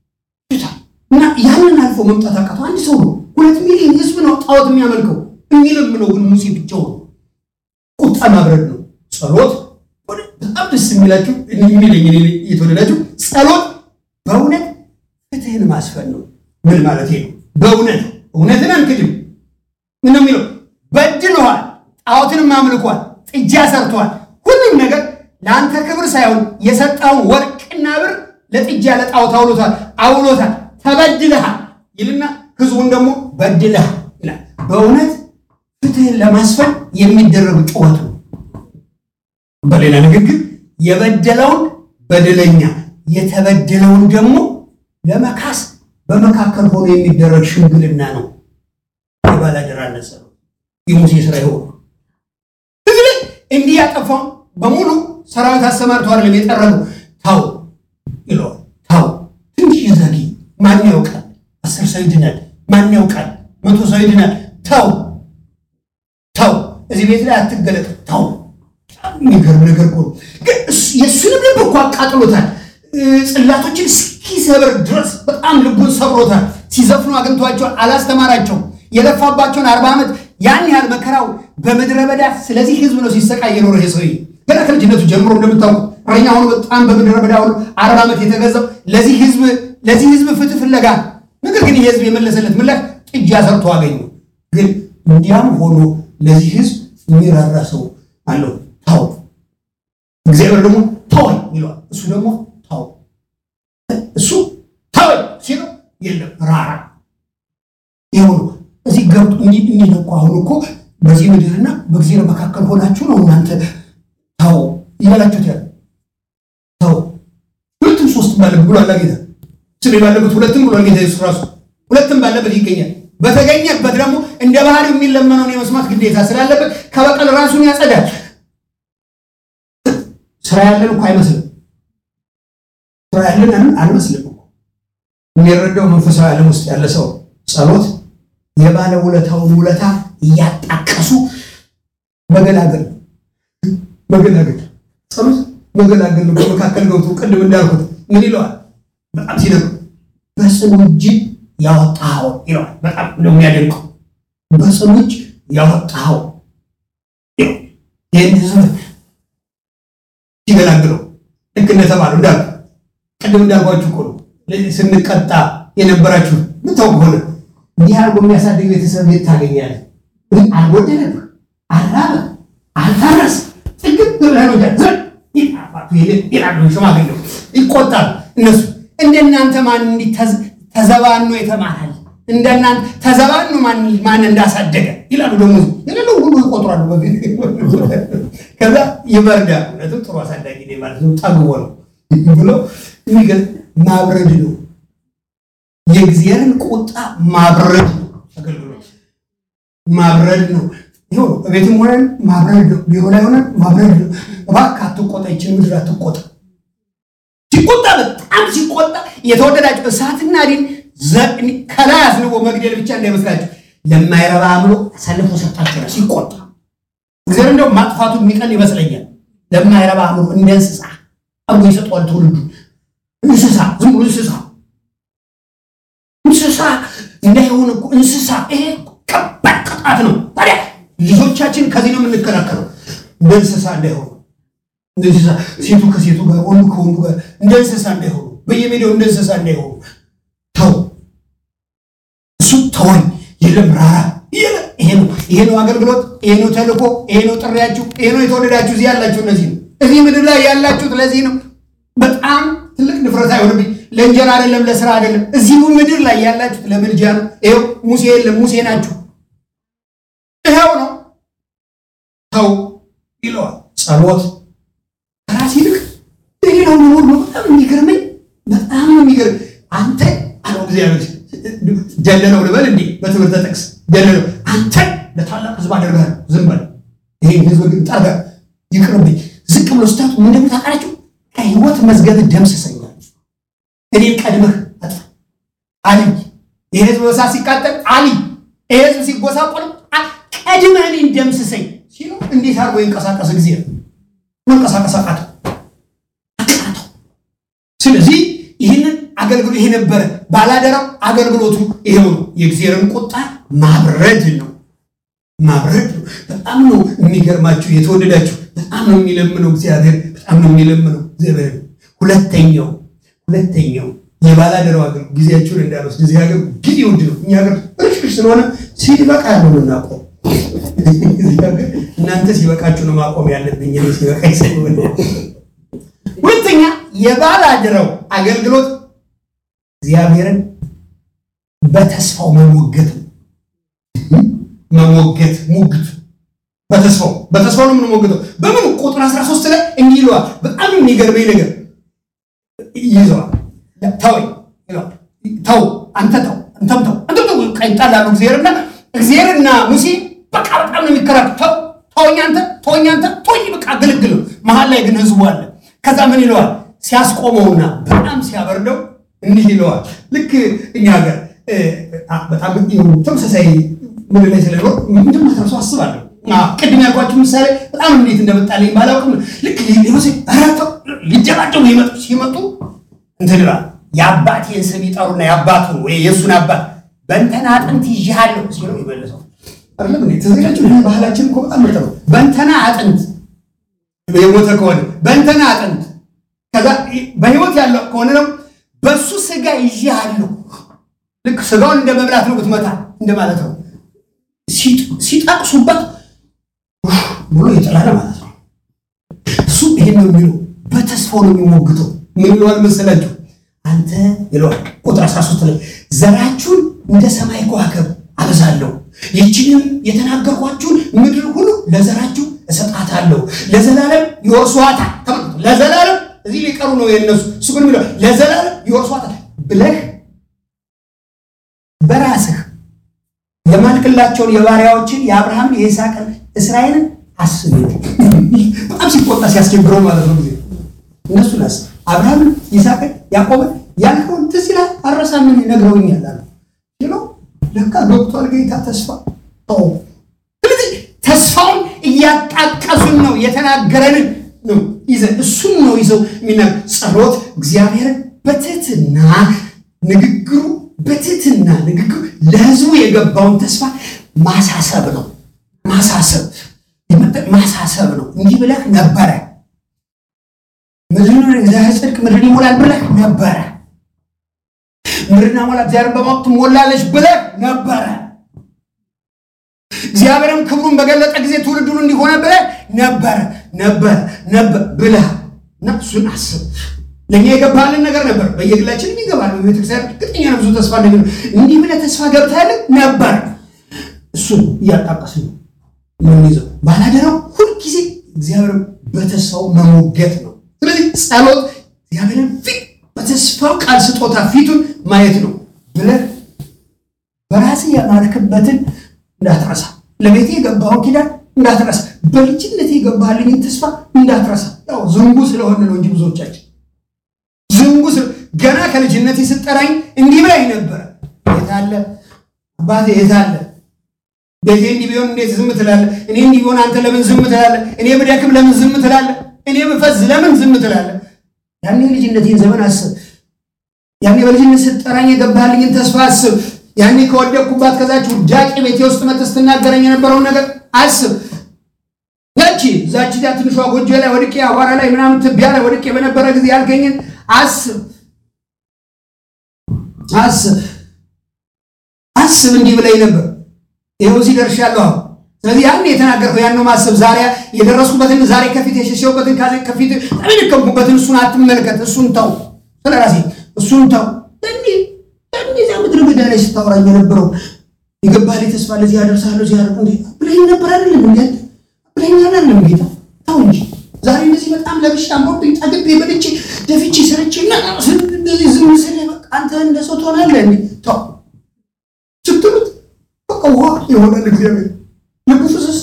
እና ያንን አልፎ መምጣት አቃተው አንድ ሰው ነው ሁለት ሚሊዮን ህዝብ ነው ጣዖት የሚያመልከው የሚለምነው ግን ሙሴ ብቻው ነው ቁጣ ማብረድ ነው ጸሎት በጣም ደስ የሚላችሁ የሚለኝ የተወደዳችሁ ጸሎት በእውነት ፍትህን ማስፈን ነው ምን ማለት ነው በእውነት እውነትን አንክድም ምን የሚለው በድለዋል ጣዖትንም አምልኳል ጥጃ ሰርተዋል ሁሉም ነገር ለአንተ ክብር ሳይሆን የሰጠውን ወርቅና ብር ለጥጃ ለጣዖት አውሎታል አውሎታል ተበድለሃል ይልና ህዝቡን ደግሞ በድለሃል ይላል በእውነት ፍትህን ለማስፈን የሚደረግ ጩኸት ነው በሌላ ንግግር የበደለውን በደለኛ የተበደለውን ደግሞ ለመካስ በመካከል ሆኖ የሚደረግ ሽምግልና ነው የባላደራነት ጸሎት የሙሴ ስራ ይሆኑ እዚህ ላይ እንዲህ ያጠፋውን በሙሉ ሰራዊት አሰማርቶ አይደለም የጠረገው ታው ይለዋል ታው ትንሽ ዘጊ ማን ያውቃል አስር ሰው ይድናል ማን ያውቃል መቶ ሰው ይድናል ተው ተው እዚህ ቤት ላይ አትገለጥ ተው የሚገርም ነገር እኮ ግን የእሱንም ልብ እኮ አቃጥሎታል ጽላቶችን እስኪሰብር ድረስ በጣም ልቡን ሰብሮታል ሲዘፍኑ አግኝቷቸዋል አላስተማራቸውም የለፋባቸውን አርባ ዓመት ያን ያህል መከራው በምድረ በዳ ስለዚህ ህዝብ ነው ሲሰቃይ የኖረ ይሄ ሰውዬ ገና ከልጅነቱ ጀምሮ እንደምታውቁት እረኛ ሆኖ በጣም በምድረ በዳ ሆኖ አርባ ዓመት የተገዛው ለዚህ ህዝብ ለዚህ ህዝብ ፍትህ ፍለጋ ነገር ግን ይህ ህዝብ የመለሰለት ምላሽ ጥጃ ሰርቶ አገኙ ግን እንዲያም ሆኖ ለዚህ ህዝብ የሚራራ ሰው አለው ታው እግዚአብሔር ደግሞ ተወኝ ይለዋል እሱ ደግሞ ታው እሱ ተወኝ ሲለው የለም ራራ ይሁኑ እዚህ ገብቶ እንዲህ ነው እኮ አሁን እኮ በዚህ ምድርና በእግዚአብሔር መካከል ሆናችሁ ነው እናንተ ታው ይበላችሁት ያለ ታው ሁለትም ሶስትም ባለበት ብሎ አላ ጌታ ስሜ ባለበት ሁለትም ብሎ ጌታ ኢየሱስ ራሱ ሁለትም ባለበት ይገኛል በተገኘበት ደግሞ እንደ ባህር የሚለመነውን የመስማት ግዴታ ስላለበት ከበቀል ራሱን ያጸዳል ስራ ያለን እኮ አይመስልም ስራ ያለን አንመስልም የሚረዳው መንፈሳዊ ዓለም ውስጥ ያለ ሰው ጸሎት የባለ ውለታውን ውለታ እያጣቀሱ መገላገል መገላገል ጸሎት መገላገል ነው። በመካከል ገብቶ ቅድም እንዳልኩት ምን ይለዋል? በጣም ሲደግ በጽኑ እጅ ያወጣኸው ይለዋል። በጣም ነው የሚያደንቀው። በጽኑ እጅ ያወጣኸው ይህን ህዝብ ሲገላግለው ልክ እንደተባለው እንዳል ቅድም እንዳልኳችሁ እኮ ነው ስንቀጣ የነበራችሁ ምታውቅ ሆነ እንዲህ አድርጎ የሚያሳድግ ቤተሰብ የት ታገኛለህ? አልጎደለብህ፣ አልራበህ፣ አልታረስ ጥግብ ብለህ ነው ይላሉ ሽማግሌው። ይቆጣሉ እነሱ እንደናንተ ማን እንዲህ ተዘባኖ የተማራል እንደናንተ ተዘባኖ ማን እንዳሳደገ ይላሉ። ደግሞ የሌለው ሁሉ ይቆጥራሉ። ከዛ ይበርዳሉ። እውነትም ጥሩ አሳዳጊ ማለት ነው ጠግቦ ነው ብለው የሚገርም ማብረድ ነው የእግዚአብሔርን ቁጣ ማብረድ ነው። አገልግሎት ማብረድ ነው። ይኸው በቤትም ሆነን ማብረድ ነው። ቢሮ ላይ ሆነን ማብረድ ነው። እባክህ አትቆጣ፣ ይችን ምድር አትቆጣ። ሲቆጣ በጣም ሲቆጣ የተወደዳቸው እሳትና ዲን ከላይ አዝንቦ መግደል ብቻ እንዳይመስላቸው ለማይረባ አእምሮ አሳልፎ ሰጣቸው። ሲቆጣ እግዚአብሔር እንደው ማጥፋቱ የሚቀል ይመስለኛል። ለማይረባ አእምሮ እንደ እንስሳ አርጎ ይሰጠዋል ትውልዱ። እንስሳ ዝም ብሎ እንስሳ እንስሳ እንዳይሆን እኮ እንስሳ ይሄ ከባድ ቅጣት ነው። ታዲያ ልጆቻችን ከዚህ ነው የምንከላከለው፣ እንደ እንስሳ እንዳይሆኑ፣ እንደ እንስሳ ሴቱ ከሴቱ ጋር ወንዱ ከወንዱ ጋር እንደ እንስሳ እንዳይሆኑ፣ በየሜዳው እንደ እንስሳ እንዳይሆኑ። ተው እሱ ተወኝ የለም ራራ የለም። ይሄ ነው ይሄ ነው አገልግሎት፣ ይሄ ነው ተልእኮ፣ ይሄ ነው ጥሪያችሁ፣ ይሄ ነው የተወደዳችሁ እዚህ ያላችሁ እነዚህ ነው እዚህ ምድር ላይ ያላችሁት ለዚህ ነው። በጣም ትልቅ ድፍረት አይሆንብኝ። ለእንጀራ አይደለም ለስራ አይደለም። እዚሁ ምድር ላይ ያላችሁት ለምልጃ ነው። ይኸው ሙሴ የለም ሙሴ ናችሁ። ይኸው ነው ተው ይለዋል። ጸሎት ከራስ ይልቅ ሌላው መኖር ነው። በጣም የሚገርመኝ በጣም የሚገርም አንተ አለው እግዚአብሔር ደለለው ልበል እንዴ በትምህርተ ጥቅስ ደለለው አንተ ለታላቅ ህዝብ አደርጋለሁ። ዝም በል ይሄን ህዝብ ግን ጠርጋ ይቅርብኝ። ዝቅ ብሎ ስታቱ ምንድን ታውቃላችሁ? ከህይወት መዝገብ ደምስሰኛል። እኔን ቀድመህ አጥፋ አልይ። ይህ ህዝብ በሳት ሲቃጠል አልይ። ይህ ህዝብ ሲጎሳቆል ቀድመህ እኔን ደምስሰኝ ሲሉ እንዴት አድርጎ ይንቀሳቀስ? ጊዜ መንቀሳቀስ አቃተው አቃተው። ስለዚህ ይህንን አገልግሎት ይሄ ነበረ ባላደራው አገልግሎቱ ይሄው ነው። የእግዚአብሔርን ቁጣ ማብረድ ነው ማብረድ ነው። በጣም ነው የሚገርማችሁ የተወደዳችሁ፣ በጣም ነው የሚለምነው እግዚአብሔር፣ በጣም ነው የሚለምነው እግዚአብሔር። ሁለተኛው ሁለተኛው የባላደራው አገር ጊዜያችሁን እንዳልወስድ እዚህ ሀገር ጊዜ ውድ ነው። እኛ ሀገር ርሽሽ ስለሆነ ሲበቃ ያለ ነው እናቆም። እናንተ ሲበቃችሁ ነው ማቆም ያለብኝ ሲበቃ ይሰሆነ ሁለተኛ የባላደራው አገልግሎት እግዚአብሔርን በተስፋው መሞገት ነው። መሞገት ሙግት በተስፋው በተስፋው ነው የምንሞግተው። በምን ቁጥር 13 ላይ እንዲህ ይለዋል። በጣም የሚገርመኝ ነገር ይዘዋል። ተወኝ ይለዋል። ተው አንተ ተው አንተም ተው አንተም ተው ቀይጣላሉ እግዚአብሔርና እግዚአብሔርና ሙሴ በቃ በጣም ነው የሚከራከሩ። ተው ተወኝ አንተ ተወኝ አንተ ተወኝ በቃ ግልግል። መሀል ላይ ግን ህዝቡ አለ። ከዛ ምን ይለዋል? ሲያስቆመውና በጣም ሲያበርደው እንዲህ ይለዋል። ልክ እኛ ሀገር በጣም ተመሳሳይ ምን ላይ ስለኖር እንደማትረሱ አስባለሁ። ቅድም ያልኳችሁ ምሳሌ በጣም እንዴት እንደመጣልኝ ባላውቅም ልክ ሊሆሴ ረተው ሊደባደቡ ይመጡ ሲመጡ እንትን ይላል የአባቴን ስም ይጠሩና የአባቱን ወይ የእሱን አባት በእንተና አጥንት ይዣለሁ ሲለው ይመልሰው አይደለም እንዴ? ተዘጋጁ። ባህላችን እኮ በጣም ምርጥ ነው። በእንተና አጥንት የሞተ ከሆነ በእንተና አጥንት ከዛ በህይወት ያለው ከሆነ ነው በእሱ ስጋ ይዣለሁ። ልክ ስጋውን እንደ መብላት ነው ብትመታ እንደማለት ነው። ሲጠቅሱበት ብሎ ይጥላል ማለት ነው። እሱ ይሄን ነው የሚለው፣ በተስፋው ነው የሚሞግተው። ምን ይለዋል መሰላችሁ? አንተ ይለዋል ቁጥር 13 ላይ ዘራችሁን እንደ ሰማይ ከዋክብት አበዛለሁ፣ ይችንም የተናገርኳችሁን ምድር ሁሉ ለዘራችሁ እሰጣታለሁ፣ ለዘላለም ይወርሷታል። ተመልከቱ፣ ለዘላለም እዚህ ሊቀሩ ነው የነሱ። እሱ ግን የሚለው ለዘላለም ይወርሷታል ብለህ በራስህ የማልክላቸውን የባሪያዎችን የአብርሃምን የይስሐቅን እስራኤልን አስብ። በጣም ሲቆጣ ሲያስቸግረው ማለት ነው ጊዜ እነሱን አስብ። አብርሃምን፣ ይስሐቅን፣ ያዕቆብን ያልከውን ትዝ ይልሃል? አልረሳምን ነግረውኛል አሉ ሲለው ለካ ገብቷል ጌታ ተስፋ ተው። ስለዚህ ተስፋውን እያጣቀሱን ነው የተናገረንን ነው ይዘን እሱን ነው ይዘው የሚናገር ጸሎት እግዚአብሔርን በትህትና ንግግሩ በትህትና ንግግሩ ለህዝቡ የገባውን ተስፋ ማሳሰብ ነው። ማሳሰብ ማሳሰብ ነው። እንዲህ ብለህ ነበረ ምድርን እግዚአብሔር ጽድቅ ምድርን ይሞላል ብለህ ነበረ። ምድርና ሞላ እግዚአብሔር በማወቅ ትሞላለች ብለህ ነበረ። እግዚአብሔርም ክብሩን በገለጠ ጊዜ ትውልዱን እንዲሆነ ብለህ ነበረ ነበረ ነበር ብለህ እና እሱን አስብ። ለእኛ የገባልን ነገር ነበር። በየግላችንም ይገባል። በቤተክርስቲያን እርግጠኛ ነው ብዙ ተስፋ እንደሚ እንዲህ ብለህ ተስፋ ገብተህልን ነበር። እሱን እያጣቀስ ነው የምንይዘው። ባላደራው ሁልጊዜ እግዚአብሔር በተስፋው መሞገት ነው። ስለዚህ ጸሎት እግዚአብሔርን ፊት በተስፋው ቃል ስጦታ ፊቱን ማየት ነው ብለህ በራስህ የማልክበትን እንዳትረሳ፣ ለቤቴ የገባውን ኪዳን እንዳትረሳ፣ በልጅነት የገባልኝን ተስፋ እንዳትረሳ። ያው ዝንጉ ስለሆነ ነው እንጂ ብዙዎቻችን ዝንጉ ገና ከልጅነት ስጠራኝ እንዲህ ብላኝ ነበረ። የታለ አባቴ የታለ ቤቴ እንዲህ ቢሆን እንዴት ዝም ትላለህ? እኔ እንዲህ ቢሆን አንተ ለምን ዝም ትላለህ? እኔ ብደክም ለምን ዝም ትላለህ? እኔ ብፈዝ ለምን ዝም ትላለህ? ያኔ ልጅነቴን ዘመን አስብ። ያኔ በልጅነት ስትጠራኝ የገባህልኝን ተስፋ አስብ። ያኔ ከወደቅኩባት ከዛች ውዳቂ ቤቴ ውስጥ መጥተህ ስትናገረኝ የነበረውን ነገር አስብ። ያቺ ዛች ያ ትንሿ ጎጆ ላይ ወድቄ አቧራ ላይ ምናምን ትቢያ ላይ ወድቄ በነበረ ጊዜ ያልከኝን አስብ አስብ አስብ። እንዲህ ብለኝ ነበር። ይኸው እዚህ ደርሻለሁ። አሁን ስለዚህ ያን የተናገርከው ያን ነው ማሰብ። ዛሬ የደረስኩበትን ዛሬ ከፊት የሸሸሁበትን ከፊት ተሚልከምኩበትን እሱን አትመልከት። እሱን ተው፣ ስለ ራሴ እሱን ተው። እዚያ ምድር ግዳ ላይ ስታወራኝ የነበረው የገባህ ላይ ተስፋ ለዚህ ያደርሳለሁ እዚህ ያደርጉ ብለኝ ነበር አይደለም? እንዲ ብለኝ አይደለም? ጌታ ተው እንጂ ዛሬ እንደዚህ በጣም ለብሻ አምሮብኝ ጠግቤ በልቼ ደፍቼ ሰርቼ እንደዚህ ዝም ስል በቃ አንተ እንደ ሰው ትሆናለህ። እንዲ ተው ስትሉት በቃ ውሃ የሆነን እግዚአብሔር ልቡ ፍስስ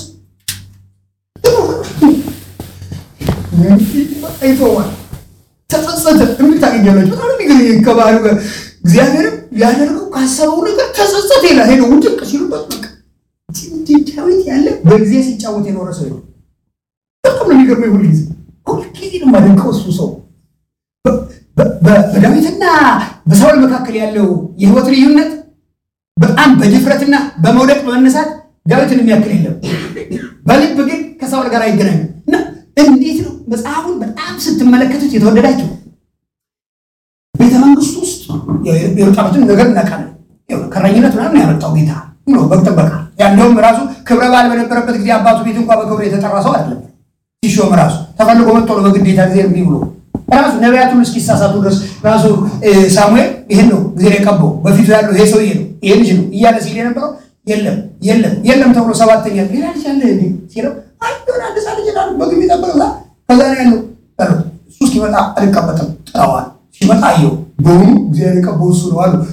ይተዋል። ተጸጸተ የሚል ታገኛላችሁ። በጣም የሚገርም ከባህሉ ጋር እግዚአብሔርም ሊያደርገው ካሰበው ነገር ተጸጸተ ይላል። ሄዶ ውድቅ ሲሉበት በቃ ዳዊት ያለ በጊዜ ሲጫወት የኖረ ሰው ነው። በጣም ነው የሚገርመው። ሁልጊዜ ሁልጊዜ ነው የማደንቀው እሱ ሰው በዳዊትና በሳውል መካከል ያለው የህይወት ልዩነት በጣም በድፍረትና በመውደቅ በመነሳት ዳዊትን የሚያክል የለም። በልብ ግን ከሳውል ጋር አይገናኙም። እና እንዴት ነው መጽሐፉን በጣም ስትመለከቱት የተወደዳቸው ቤተ መንግስት ውስጥ የወጣበትን ነገር እናውቃለን። ከረኝነት ምናምን ያመጣው ጌታ በግ ጥበቃ ያለውም ራሱ ክብረ በዓል በነበረበት ጊዜ አባቱ ቤት እንኳ በክብር የተጠራ ሰው አይደለም። ሲሾም ራሱ ተፈልጎ መጥቶ ነው በግዴታ ጊዜ እምቢ ብሎ ራሱ ነቢያቱን እስኪሳሳቱ ድረስ ራሱ ሳሙኤል ይህን ነው ጊዜ የቀባው በፊቱ ያለው ይሄ ሰውዬ ነው ይሄ ልጅ ነው እያለ ሲል የነበረው የለም የለም የለም ተብሎ ሰባተኛ ሌላ ልጅ አለ ሲለው አይሆን አንድ ሳ ልጅ ላሉ በግብ ይጠበቅ ከዛ ነው ያለው እሱ እስኪመጣ አልቀበጥም ጥለዋል። ሲመጣ አየው በሆኑ እግዚአብሔር የቀባው እሱ ነው አሉ።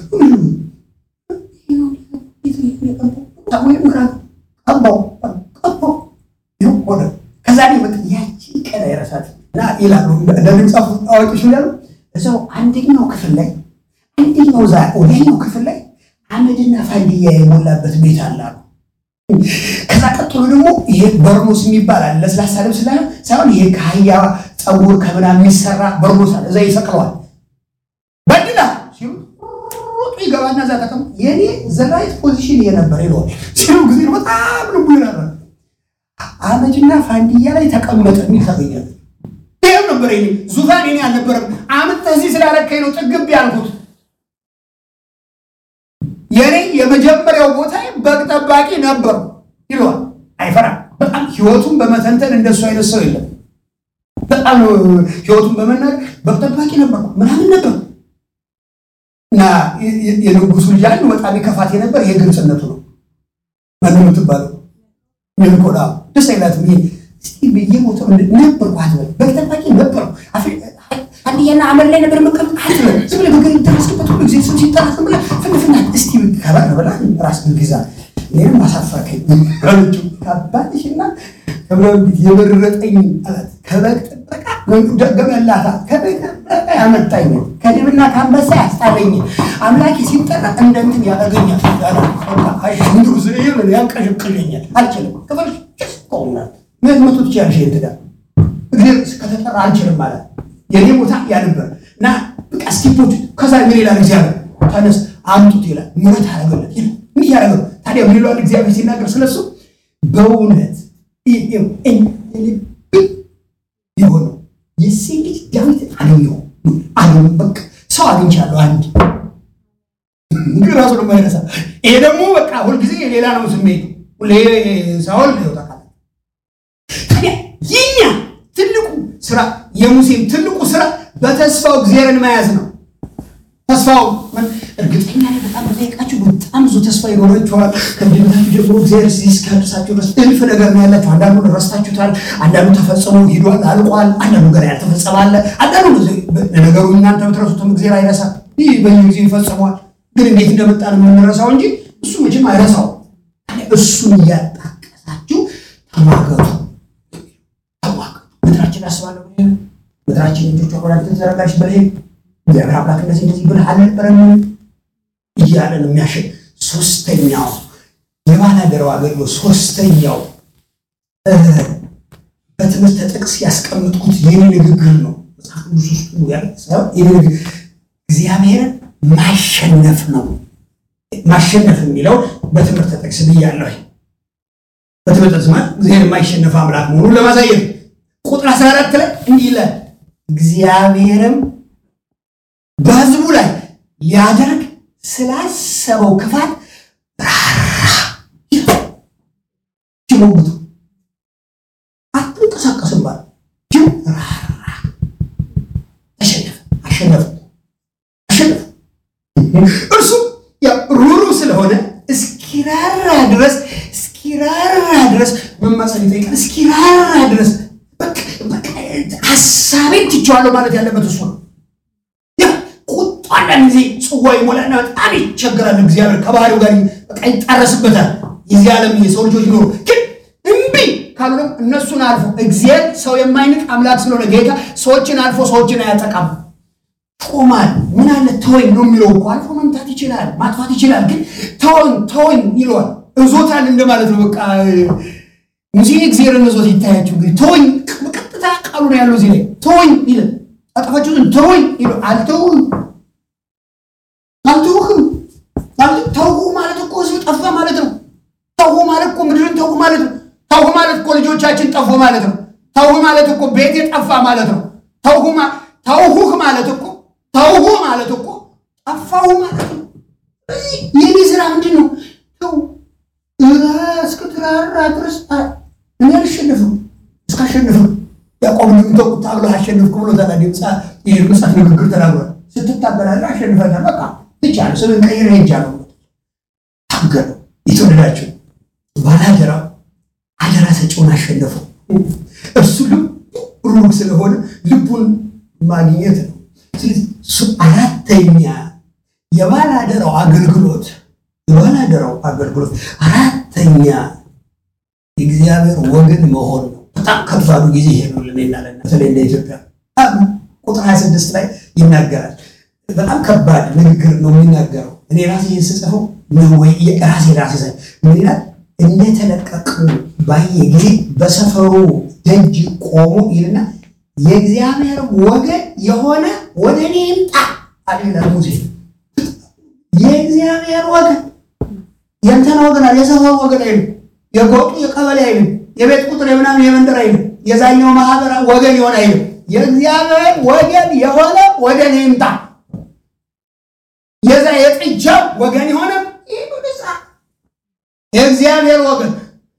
ሳሙኤል ምራት ቀባው ቀባው ይኸው ሆነ። ከዛ መጥ ያቺ ቀን አይረሳት እና ይላሉ አንዳንድ መጽሐፍ አዋቂዎች ያሉ እዛው አንደኛው ክፍል ላይ አንደኛው ዛ ወዲያኛው ክፍል ላይ አመድና ፋንድያ የሞላበት ቤት አለ አሉ። ከዛ ቀጥሎ ደግሞ ይሄ በርኖስ የሚባል አለ ለስላሳ ልብስ ላይ ሳይሆን ይሄ ከአህያ ፀጉር ከምናምን የሚሰራ በርኖስ አለ። እዛ ይሰቅለዋል። በድላ ሲሉ ይገባና እዛ ተቀም የኔ ዘራይት ፖዚሽን የነበር ይለዋል ሲሉ ጊዜ በጣም ልቡ ይራራ አመድና ፋንድያ ላይ ተቀመጠ የሚል ታገኛለ። ይህም ነበር ኔ ዙፋን ኔ አልነበረም። አምጥተህ እዚህ ስላረከኝ ነው ጥግብ ያልኩት። የኔ የመጀመሪያው ቦታ በግ ጠባቂ ነበሩ ይለዋል። አይፈራም። በጣም ህይወቱን በመተንተን እንደሱ አይነት ሰው የለም። በጣም ህይወቱን በመናገር በግ ጠባቂ ነበርኩ ምናምን ነበር እና የንጉሱ ልጅ አንዱ በጣም የከፋት የነበር ይሄ ግልጽነቱ ነው። ማን የምትባለው የምኮዳ ደስ አይላትም። ይሄ እስቲ በየቦታው ነበርኩ አትበል። በግ ጠባቂ ነበርኩ አንድያና አመር ላይ ነበር መቀመጥ አትበል። ዝም ብለህ ነገር ደረስክበት ሁሉ ጊዜ ስም ሲጠራ ዝም ብለህ ፍንፍናት እስቲ ከበር ብላ ራስ ግዛ ይህም ማሳፈርከኝ አለችው። ከአባትሽና ከብረቢት የመረጠኝ አላት። ከበግ ጥበቃ ደገመላታ ከበግ ጥበቃ ያመጣኝ ከድብና ከአንበሳ ያስጣለኝ አምላኬ ሲጠራ እንደንትን ያደርገኛል ያንቀሽቅሸኛል። አልችልም ክፍል ቆና ምን መቶ ትችያለሽ ትዳ እግዚአብሔር ከተጠራ አልችልም ማለት የኔ ቦታ ያነበር እና በቃ ስቲፖች ከዛ ምን ይላል እግዚአብሔር ተነስ አምጡት ይላል። ምረት አረገለት ይላል። ምን ያደረገው ታዲያ ምን ይለዋል እግዚአብሔር ሲናገር ስለሱ በእውነት የሆነው የሴት ልጅ ዳዊት አገኘው አገኘ በቃ ሰው አግኝቻለሁ አንድ ግን ራሱ ደግሞ አይነሳ። ይሄ ደግሞ በቃ ሁልጊዜ የሌላ ነው ስሜቱ ሳውል ይወጣል። ታዲያ የኛ ትልቁ ስራ የሙሴም ትልቁ ስራ በተስፋው እግዚአብሔርን መያዝ ነው። ተስፋው እርግጠኛ ላይ በጣም ጠይቃችሁ በጣም ብዙ ተስፋ ይኖራችኋል። ከልጅነታችሁ ጀምሮ እግዚአብሔር እዚህ እስኪያደርሳችሁ ድረስ እልፍ ነገር ነው ያላችሁ። አንዳንዱ ረስታችሁታል፣ አንዳንዱ ተፈጽሞ ሂዷል አልቋል፣ አንዳንዱ ገና ያልተፈጸመ አለ። አንዳንዱ ነገሩ እናንተ ብትረሱትም እግዚአብሔር አይረሳም። ይህ በየጊዜው ይፈጽመዋል። ግን እንዴት እንደመጣ ነው የምንረሳው እንጂ እሱ መቼም አይረሳው። እሱን እያጣቀሳችሁ ተሟገቱ፣ ተሟገቱ። ምድራችን አስባለሁ ምድራችን ልጆች ወራጅ ተዘረጋች በላይ እግዚአብሔር አምላክ እንደዚህ እንደዚህ ብለህ አልነበረም እያለ ነው የሚያሸ ሶስተኛው የባላደራው አገልግሎት ሶስተኛው በትምህርት ጥቅስ ያስቀምጥኩት የኔ ንግግር ነው። መጽሐፍ ቅዱስ ውስጥ ያለ ሳይሆን እግዚአብሔርን ማሸነፍ ነው። ማሸነፍ የሚለው በትምህርት ጥቅስ ብያለሁ። በትምህርት ጥቅስ ማለት እግዚአብሔር የማይሸነፍ አምላክ መሆኑን ለማሳየት ቁጥር 14 ላይ እንዲህ ይላል፣ እግዚአብሔርም በሕዝቡ ላይ ሊያደርግ ስላሰበው ክፋት ራራ ጅሞጉቱ አትንቀሳቀስም ባለ ጅም ራራ ተሸነፈ፣ አሸነፈ፣ አሸነፈ። እርሱ ሩሩ ስለሆነ እስኪራራ ድረስ እስኪራራ ድረስ መማፀን ይጠይቃል። እስኪራራ ድረስ ሀሳቤን ትቼዋለሁ ማለት ያለበት እሱ ነው። ቁጣ አንዳንድ ጊዜ ጽዋ ይሞላና በጣም ይቸገራል። እግዚአብሔር ከባህሪው ጋር በቃ ይጣረስበታል። የዚህ ዓለም የሰው ልጆች ኖሩ ግን እምቢ ካሉ ደግሞ እነሱን አልፎ እግዚአብሔር ሰው የማይንቅ አምላክ ስለሆነ ጌታ ሰዎችን አልፎ ሰዎችን አያጠቃም። ቆማል ምን አለ ተወኝ ነው የሚለው እኮ አልፎ መምታት ይችላል፣ ማጥፋት ይችላል። ግን ተወኝ ተወኝ ይለዋል። እዞታል እንደማለት ነው። በቃ ሙሴ እግዚአብሔርን እዞት ይታያቸው እንግዲህ ተወኝ፣ በቀጥታ ቃሉ ነው ያለው እዚህ ላይ ተወኝ ይለ አጠፋችሁትን ተወኝ ይለ አልተውህም፣ አልተውህም። ተው ማለት እኮ ህዝብ ጠፋ ማለት ነው። ተው ማለት እኮ ምድርን ተው ማለት ነው። ተው ማለት እኮ ልጆቻችን ጠፉ ማለት ነው። ተው ማለት እኮ ቤቴ ጠፋ ማለት ነው። ተውሁህ ማለት እኮ ተውሁ ማለት እኮ ጠፋሁ ማለት ነው። የኔ ስራ ምንድን ነው? ተው እስክትራራ ድረስ እኔ አልሸነፍም እስካሸንፍም ያዕቆብ ልምተው ታግሎ አሸንፍኩ ብሎ ምጻት ንግግር ተናግሯል። ስትታገላለ አሸንፈታል። በቃ ትቻለ ስምን ቀይረ ሄጃለሁ ታገለው። የተወደዳቸው ባላደራው አደራ ሰጪውን አሸነፈው። እርሱ ልቡ ሩቅ ስለሆነ ልቡን ማግኘት ነው። ስለዚህ እሱ አራተኛ የባላደራው አገልግሎት የባላደራው አገልግሎት አራተኛ የእግዚአብሔር ወገን መሆን ነው። በጣም ከባዱ ጊዜ ይሄ ነው ለእኔና ለእናንተ በተለይ እንደ ኢትዮጵያ ቁጥር 26 ላይ ይናገራል። በጣም ከባድ ንግግር ነው የሚናገረው። እኔ ራሴ ስጽፈው ወይ ራሴ ራሴ ምን ይላል? እንደተለቀቁ ባየ ጊዜ በሰፈሩ ደጅ ቆሙ ይልና የእግዚአብሔር ወገን የሆነ ወደ እኔ ይምጣ አለ ይላል ሙሴ። የእግዚአብሔር ወገን የእንትና ወገን አለ፣ የሰፈሩ ወገን አይልም፣ የጎጡ የቀበሌ አይልም፣ የቤት ቁጥር የምናምን የመንደር አይልም፣ የዛኛው ማህበር ወገን የሆነ አይልም። የእግዚአብሔር ወገን የሆነ ወደ እኔ ይምጣ። የዛ የጥጃው ወገን የሆነ የእግዚአብሔር ወገን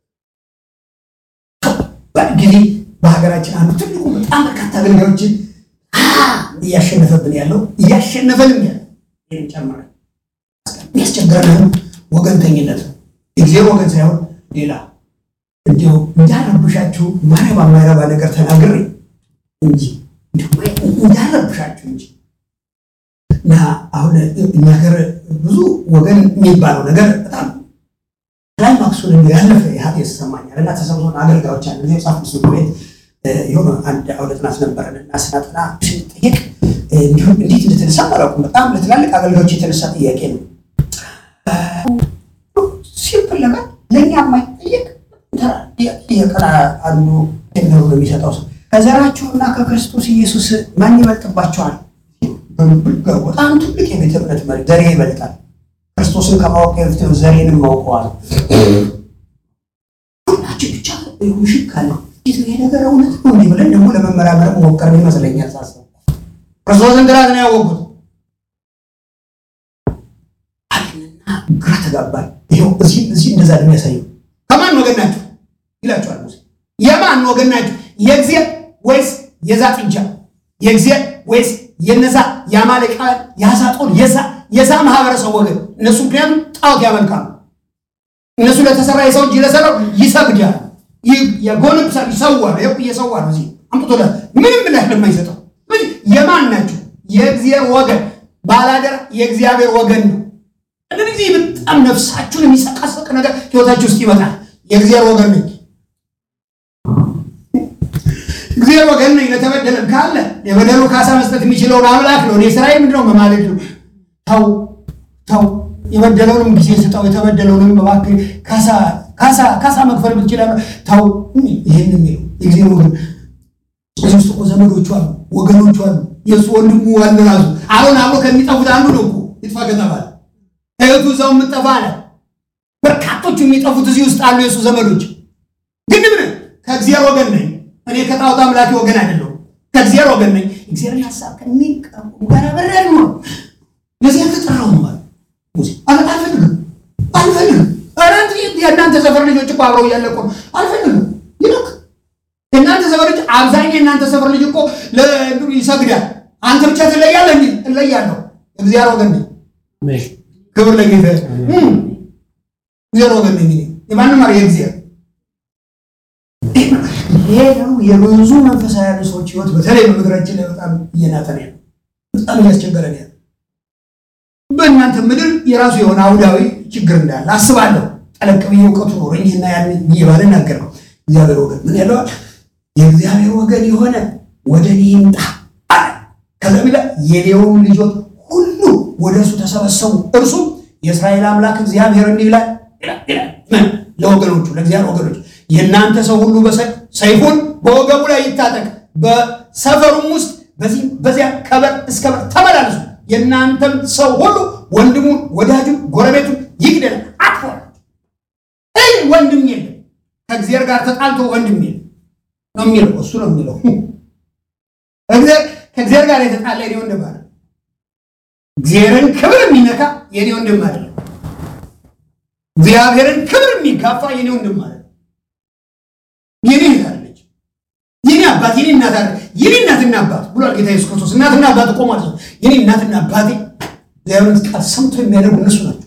ጊዜ በሀገራችን አንዱ ትልቁ በጣም በርካታ አገልጋዮችን እያሸነፈብን ያለው እያሸነፈንም ያለ ይህን ጨምረ የሚያስቸግረንም ወገንተኝነት ነው። የእግዚአብሔር ወገን ሳይሆን ሌላ እንዲሁ እንዳረብሻችሁ ማረባ ማይረባ ነገር ተናግሬ እንጂ እንዳረብሻችሁ እንጂ እና አሁን እኛ ሀገር ብዙ ወገን የሚባለው ነገር በጣም ላይ ማክሱን ያለፈ ያህል ይሰማኛል። እና ተሰብሰቡን አገልጋዮች አለ ጊዜ ጻፍ ስ ቤት የሆነ አንድ አውደ ጥናት ነበረን እና ስናጠና ስንጠየቅ እንዲሁም እንዴት እንደተነሳ አላውቅም። በጣም ለትላልቅ አገልጋዮች የተነሳ ጥያቄ ነው። ሲምፕል ነገር ለእኛ የማይጠየቅ የቀና አንዱ ነገሩ ነው የሚሰጠው ሰው ከዘራችሁና ከክርስቶስ ኢየሱስ ማን ይበልጥባቸዋል? በጣም ትልቅ የቤተ እምነት መሪ ዘሬ ይበልጣል። ክርስቶስን ከማወቅ በፊት ዘሬንም ማውቀዋል። ሁላችን ብቻ ውሽክ ካለ ይህ ነገር እውነት ነው እንዲህ ብለን ደግሞ ለመመራመር ሞከርን ይመስለኛል ሳስበው። ክርስቶስን ግራት ነው ያወቁት አለንና ግራ ተጋባል። ይኸው እዚህ እዚህ እንደዛ ነው የሚያሳየው። ከማን ወገን ናቸው ይላቸዋል ሙሴ። የማን ወገን ናቸው? የእግዚአብሔር ወይስ የዛ ጥጃ? የእግዚአብሔር ወይስ የነዛ የአማሌቃውያን የአዛጦን የዛ የዛ ማህበረሰብ ወገን እነሱ ምክንያቱም ጣዖት ያመልካሉ። እነሱ ለተሰራ የሰው እጅ ለሰራው ይሰግዳል፣ የጎንብሳል፣ ይሰዋል። ይኸው እየሰዋ ነው። እዚህ አምጥቶ ምንም ምላሽ ለማይሰጠው የማን ናቸው? የእግዚአብሔር ወገን ባላደራ የእግዚአብሔር ወገን ነው። እንደዚህ ጊዜ በጣም ነፍሳችሁን የሚሰቃሰቅ ነገር ህይወታችሁ ውስጥ ይመጣል። የእግዚአብሔር ወገን ነኝ እግዚአብሔር ወገን ነኝ ለተበደለም ካለ የበደሉ ካሳ መስጠት የሚችለውን አምላክ ነው። እኔ ስራዬ ምንድነው? መማለድ ነው። ተው ተው፣ የበደለውንም ጊዜ ስጠው፣ የተበደለውንም እባክህ ካሳ ካሳ ካሳ መክፈል ብትችላለህ። ተው ይህን የሚለው የእግዚአብሔር ወገን እዚህ ውስጥ ዘመዶቹ አሉ፣ ወገኖቹ አሉ፣ የእሱ ወንድሙ አለ። ራሱ አሁን አብሮ ከሚጠፉት አንዱ ነው እኮ ይጥፋ ከተባለ እህቱ እዛው የምጠፋ አለ። በርካቶቹ የሚጠፉት እዚህ ውስጥ አሉ የእሱ ዘመዶች። ግን ምን ከእግዚአብሔር ወገን ነኝ እኔ ከጣዖት አምላኪ ወገን አይደለሁም። ከእግዚአብሔር ወገን ነኝ። እግዚአብሔርን ሀሳብ ከሚቀሙ ጋር አብሬ ነው። ለዚህ አልተጠራሁም ማለት ሙሴ አል- አልፈልግም አልፈልግም። ኧረ የእናንተ ሰፈር ልጆች እኮ አብረው እያለቁ ነው። አልፈልግም ይልክ የእናንተ ሰፈር ልጅ አብዛኛው የእናንተ ሰፈር ልጅ እኮ ለእንትኑ ይሰግዳል። አንተ ብቻ ትለያለህ እንዴ? እለያለሁ። እግዚአብሔር ወገን ነኝ። ክብር ለጌታ ይሁን። እግዚአብሔር ወገን ነኝ። እኔ የማንም አረ የእግዚአብሔር ይሄ ነው የብዙ መንፈሳዊ ሰዎች ህይወት በተለይ በምድራችን ላይ በጣም እየናጠን ያለ በጣም እያስቸገረን ያለ በእናንተ ምድር የራሱ የሆነ አውዳዊ ችግር እንዳለ አስባለሁ። ጠለቅ ብዬ እውቀቱ ኖረኝና ያን ብዬ ባልናገር ነው። እግዚአብሔር ወገን ምን ያለዋል? የእግዚአብሔር ወገን የሆነ ወደ እኔ ይምጣ አለ። ከዛ ቢላ የሌውን ልጆች ሁሉ ወደ እርሱ ተሰበሰቡ። እርሱም የእስራኤል አምላክ እግዚአብሔር እንዲህ ይላል ይላል ይላል ምን ለወገኖቹ ለእግዚአብሔር ወገኖች የእናንተ ሰው ሁሉ በሰ- ሰይፉን በወገቡ ላይ ይታጠቅ፣ በሰፈሩም ውስጥ በዚህ በዚያ ከበር እስከ በር ተመላለሱ። የእናንተም ሰው ሁሉ ወንድሙን፣ ወዳጁን፣ ጎረቤቱን ይግደል አጥፎ እይ ወንድም የለም ከእግዚአብሔር ጋር ተጣልቶ ወንድም የለም ነው የሚለው እሱ ነው የሚለው እግዚአብሔር ከእግዚአብሔር ጋር የተጣላ የኔ ወንድም አለ እግዚአብሔርን ክብር የሚነካ የኔ ወንድም አለ እግዚአብሔርን ክብር የሚጋፋ የኔ ወንድም አለ የኔ እህት አለች የኔ አባት የኔ እናት አለ የኔ እናትና አባት ብሏል ጌታ ኢየሱስ ክርስቶስ እናትና አባት እኮ ማለት ነው የኔ እናትና አባቴ እግዚአብሔርን ቃል ሰምቶ የሚያደርጉ እነሱ ናቸው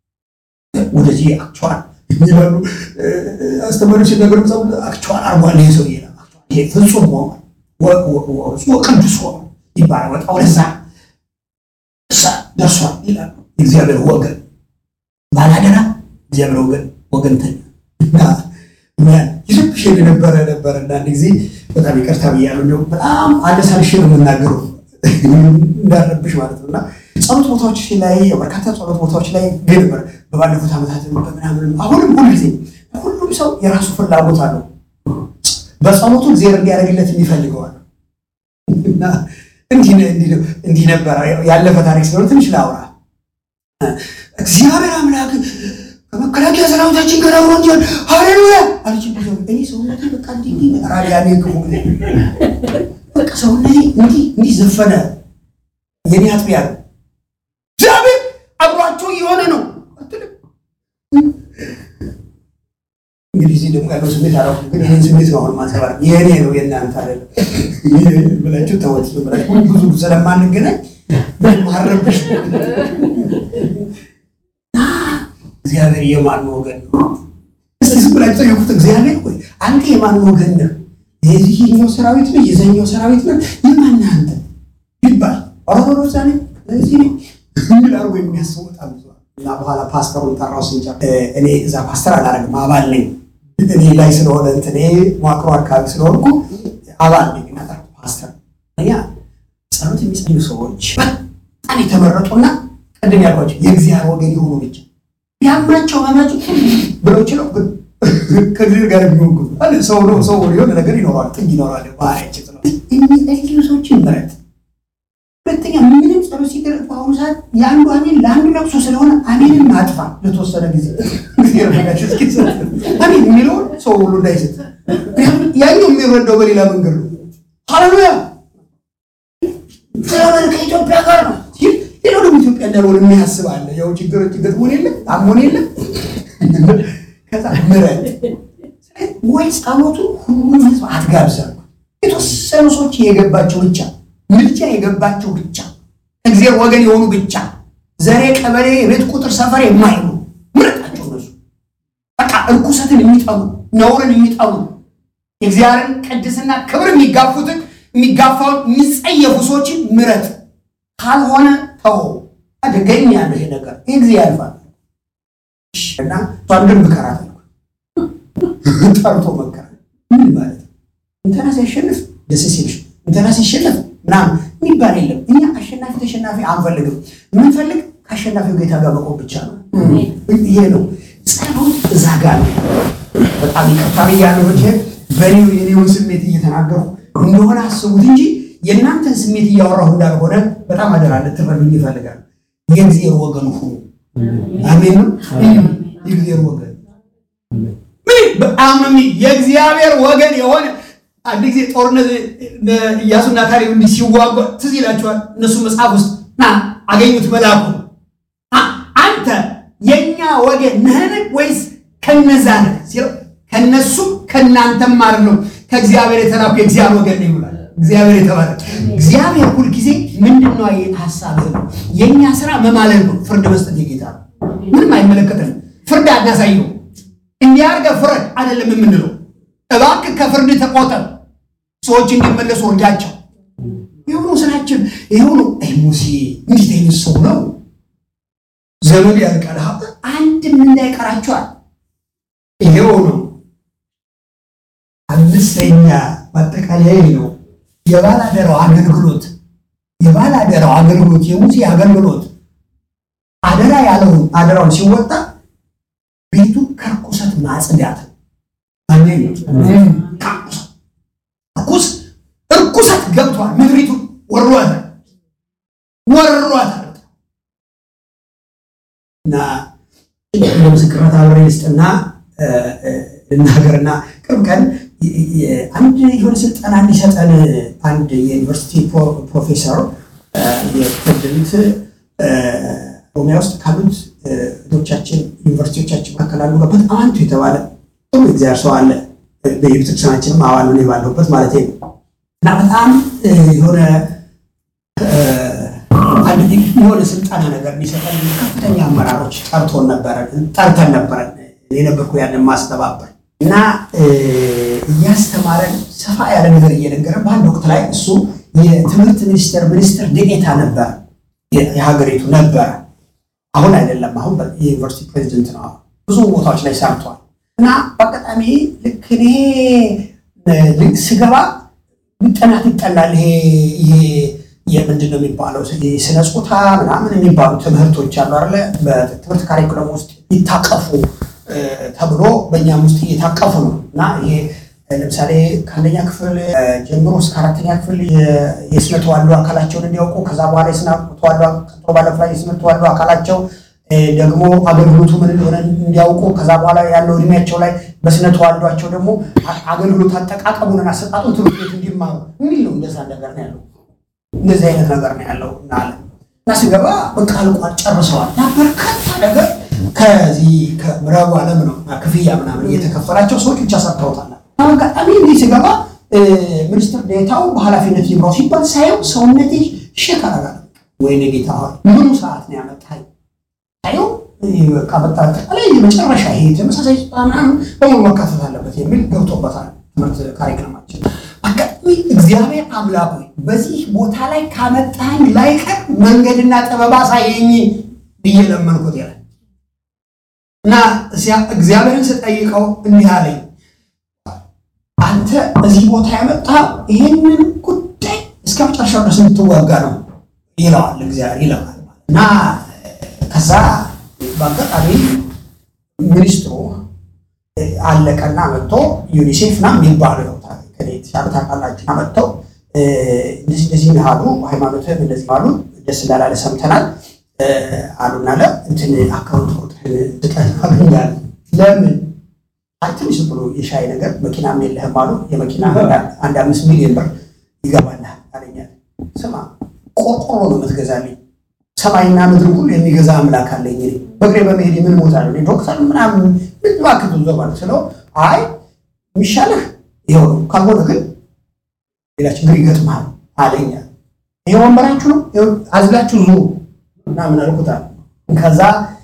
ወደዚህ አክቹዋል ይላሉ አስተማሪዎች ሲናገሩ መጽሐፍ አክቹዋል አርጓል ይሄ ሰው ይላል ይሄ ፍጹም ሆኗል ወ- ወ- ወ- ወ- ቅዱስ ሆኗል ይባላል ወጣ ወደዛ እሳ ደርሷል ይላሉ የእግዚአብሔር ወገን ባላደራ እግዚአብሔር ወገን ወገንተኛ እና ይልብሽ የነበረ ነበረ እና አንድ ጊዜ በጣም ይቅርታ ብያለሁ እንደው በጣም አነሳልሽ ነው የምናገረው እንዳረብሽ ማለት ነው እና ጸሎት ቦታዎች ላይ በርካታ ጸሎት ቦታዎች ላይ ግን ነበር በባለፉት ዓመታት በምናምን አሁንም ሁሉ ጊዜ ሁሉም ሰው የራሱ ፍላጎት አለው በጸሎቱ እግዚአብሔር እንዲያደርግለት የሚፈልገዋል እና እንዲህ ነ- እንዲህ ነው- እንዲህ ነበረ ያለፈ ታሪክ ስለሆነ ትንሽ ላውራ እግዚአብሔር አምላክ ከመከላከያ ሰራዊታችን ጋር አብሮ እንዲሆን ሃሌሉያ አለች። እንደዚያው እኔ ሰውነቴ በቃ እንዲህ እንዲህ ራዲያኔ ክፉ በቃ ሰውነቴ እንዲህ እንዲህ ዘፈነ። የኔ አጥቢያ ነው እግዚአብሔር አብሯቸው የሆነ ነው አትልም። እንግዲህ እዚህ ደግሞ ያለው ስሜት አላ ግን ይህን ስሜት ነው አሁን ማንጸባረቅ የእኔ ነው የእናንተ አይደለም ብላችሁ ተወት ብላችሁ ብዙ ስለማንገናኝ ማረብሽ እግዚአብሔር የማን ወገን ነው? እስቲ ዝም ብላችሁ ጠይቁት። እግዚአብሔር ሆይ አንተ የማን ወገን ነህ? የዚህኛው ሰራዊት ነው የዛኛው ሰራዊት ነው የማን ነህ አንተ ይባል ኦርቶዶክስ ነኝ እዚህ ነኝ የሚል አድርጎ የሚያስቡ በጣም ብዙ አሉ። እና በኋላ ፓስተሩን ጠራው ስንጫ እኔ እዛ ፓስተር አላደርግም አባል ነኝ እኔ ላይ ስለሆነ እንትኔ መዋቅሮ አካባቢ ስለሆንኩ አባል ነኝ እና ጠራው ፓስተር እኛ ጸሎት የሚጸልዩ ሰዎች በጣም የተመረጡና ቅድም ያልኳቸው የእግዚአብሔር ወገን የሆኑ ብቻ ያማቸው አማቸው ብለው ችለው ግን ከእግዚአብሔር ጋር የሚሆን ግን አለ ሰው ነው ሰው የሆነ ነገር ይኖረዋል ጥግ ይኖረዋል ባህሪያችን ነው የሚጸልዩ ሰዎችን ምረጥ ሁለተኛ ምንም ጸሎት ሲደረግ በአሁኑ ሰዓት የአንዱ አሜን ለአንዱ ለቅሶ ስለሆነ አሜንን ማጥፋ ለተወሰነ ጊዜ አሜን የሚለውን ሰው ሁሉ እንዳይስት ምክንያቱም ያኛው የሚረዳው በሌላ መንገድ ነው ሃሌሉያ እግዚአብሔር ከኢትዮጵያ ጋር ነው ሲል ሌላው ደግሞ ኢትዮጵያ እንዳልሆነ የሚያስብ አለ። ያው ችግሮች ገጥሞን የለም አሞን የለም ከዛ ምረጥ ወይ ጸሎቱ ሁሉም ህዝብ አትጋብዛ። የተወሰኑ ሰዎች የገባቸው ብቻ ምልጃ የገባቸው ብቻ እግዚአብሔር ወገን የሆኑ ብቻ ዘሬ፣ ቀበሌ፣ የቤት ቁጥር፣ ሰፈር የማይሉ ምረጣቸው። እነሱ በቃ እርኩሰትን የሚጠሉ ነውርን የሚጠሉ የእግዚአብሔርን ቅድስና ክብር የሚጋፉትን የሚጋፋውን የሚጸየፉ ሰዎችን ምረጥ። ካልሆነ ተው። አደገኛ ያለው ይሄ ነገር ይህ ጊዜ ያልፋል እና እሷን ግን ምከራት አልኩ። ጠርቶ መከራት ምን ማለት ነው? እንትና ሲያሸንፍ ደስ ሲልሽ እንትና ሲሸነፍ ምናምን የሚባል የለም። እኛ አሸናፊ ተሸናፊ አንፈልግም። የምንፈልግ ከአሸናፊው ጌታ ጋር መቆም ብቻ ነው። ይሄ ነው ጸሎት እዛ ጋር ነው። በጣም ይቅርታ ብያለሁ። መቼ በኔው የኔውን ስሜት እየተናገርኩ እንደሆነ አስቡት እንጂ የእናንተን ስሜት እያወራሁ እንዳልሆነ በጣም አደራ ልትረዱኝ ይፈልጋል። የእግዚአብሔር ወገን ሁኑ። አሜን ነው። የእግዚአብሔር ወገን ምን በጣም የእግዚአብሔር ወገን የሆነ አንድ ጊዜ ጦርነት ኢያሱና ካሌብ እንዲህ ሲዋጉ ትዝ ይላቸዋል። እነሱ መጽሐፍ ውስጥ ና አገኙት መልአኩ አንተ የእኛ ወገን ነህን ወይስ ከነዛ ነህ ሲለው ከነሱም ከእናንተም አይደለም ከእግዚአብሔር የተላኩ የእግዚአብሔር ወገን ነው ይላል። እግዚአብሔር የተባለ እግዚአብሔር ሁልጊዜ ምንድን ነው ሀሳብ ነው። የእኛ ስራ መማለል ነው፣ ፍርድ መስጠት የጌታ ነው። ምንም አይመለከተንም። ፍርድ አናሳየው። እንዲያርገ ፍረድ አይደለም የምንለው። እባክህ ከፍርድ ተቆጠብ፣ ሰዎች እንዲመለሱ እርዳቸው። የሆኑ ስራችን የሆኑ ሙሴ እንዴት አይነት ሰው ነው? ዘመድ ያልቃል፣ አንድም እንዳይቀራቸዋል። ይሄው ነው አምስተኛ ማጠቃለያ ነው የባላደራው አገልግሎት የባላደራው አገልግሎት የሙሴ አገልግሎት አደራ ያለውን አደራውን ሲወጣ ቤቱ ከርኩሰት ማጽዳት ርኩስ እርኩሰት ገብቷል። ምድሪቱ ወሯታል ወሯታል እና ለምስክርነት አብሬ ልስጥና ልናገርና ቅርብ ቀን አንድ የሆነ ስልጠና እንዲሰጠን አንድ የዩኒቨርሲቲ ፕሮፌሰር የፕሬዚደንት ኦሮሚያ ውስጥ ካሉት ዶቻችን ዩኒቨርሲቲዎቻችን መካከል አሉ በጣም አንቱ የተባለ ጥሩ እግዚአብሔር ሰው አለ። በቤተክርስቲያናችንም አባል ነው ባለሁበት ማለት ነው እና በጣም የሆነ አንድ የሆነ ስልጠና ነገር እንዲሰጠን ከፍተኛ አመራሮች ጠርቶን ነበረ ጠርተን ነበረ የነበርኩ ያንን ማስተባበር እና እያስተማረን ሰፋ ያለ ነገር እየነገረ በአንድ ወቅት ላይ እሱ የትምህርት ሚኒስቴር ሚኒስትር ዴኤታ ነበር የሀገሪቱ ነበረ። አሁን አይደለም፣ አሁን የዩኒቨርሲቲ ፕሬዚደንት ነው። ብዙ ቦታዎች ላይ ሰርቷል። እና በአጋጣሚ ልክ እኔ ስገባ ጥናት ይጠናል። ይሄ የምንድን ነው የሚባለው ስነ ጾታ ምናምን የሚባሉ ትምህርቶች አሉ አለ በትምህርት ካሪኩለም ውስጥ ይታቀፉ ተብሎ በእኛም ውስጥ እየታቀፉ ነው እና ይሄ ለምሳሌ ከአንደኛ ክፍል ጀምሮ እስከ አራተኛ ክፍል የስነ ተዋልዶ አካላቸውን እንዲያውቁ ከዛ በኋላ የስነ ተዋልዶ ቀጥሎ ባለፈ ላይ የስነ ተዋልዶ አካላቸው ደግሞ አገልግሎቱ ምን እንደሆነ እንዲያውቁ ከዛ በኋላ ያለው እድሜያቸው ላይ በስነ ተዋልዷቸው ደግሞ አገልግሎት አጠቃቀሙንና አሰጣጡን ትምህርት ቤት እንዲማሩ የሚል ነው። እንደዛ ነገር ነው ያለው። እንደዚህ አይነት ነገር ነው ያለው እና አለ እና ስገባ በቃ አልቋል፣ ጨርሰዋል እና በርካታ ነገር ከዚህ ከምዕራቡ ዓለም ነው ክፍያ ምናምን እየተከፈላቸው ሰዎች ብቻ ሰርተውታል። አጋጣሚ እንዲህ ስገባ ሚኒስትር ዴታው በኃላፊነት ይምራው ሲባል ሳየው ሰውነቴ ሸክ አረጋለ። ወይኔ ጌታ ሆይ ምኑ ሰዓት ነው ያመጣኸኝ? ሳየው በቃ በአጠቃላይ የመጨረሻ ይሄ ተመሳሳይ ምናምን በሙሉ መካተት አለበት የሚል ገብቶበታል ትምህርት ካሪክለማችን። አጋጣሚ እግዚአብሔር አምላክ ሆይ በዚህ ቦታ ላይ ካመጣኸኝ ላይቀር መንገድና ጥበብ አሳየኝ ብዬ ለመንኩት ይላል እና እግዚአብሔርን ስጠይቀው እንዲህ አለኝ አንተ እዚህ ቦታ ያመጣው ይህንን ጉዳይ እስከ መጨረሻው ድረስ እንድትዋጋ ነው ይለዋል እግዚአብሔር ይለዋል። እና ከዛ በአጋጣሚ ሚኒስትሩ አለቀና መጥቶ ዩኒሴፍ ና የሚባሉ ነው የተሻለ ታውቃላችሁ። መጥተው እንደዚህ እንደዚህ ነው አሉ። ሃይማኖትህም እንደዚህ አሉ። ደስ እንዳላለ ሰምተናል አሉና ለ እንትን አካውንት ቁጥርህን ስጠን አሉኛል። ለምን አይ ትንሽ ብሎ የሻይ ነገር መኪናም የለህም አሉ። የመኪና አንድ አምስት ሚሊዮን ብር ይገባልህ አለኛል። ስማ ቆርቆሮ ነው የምትገዛልኝ፣ ሰማይና ምድር ሁሉ የሚገዛ አምላክ አለኝ። እኔ በእግሬ በመሄድ ምን ሞታ ነው ዶክተር ምናምን ምን እባክህ ዞ ማለት ስለው አይ የሚሻልህ ይኸው ነው፣ ካልሆነ ግን ሌላ ችግር ይገጥምሃል አለኛል። ይሄ ወንበራችሁ ነው አዝላችሁ ዙ ምናምን አልኩታል። ከዛ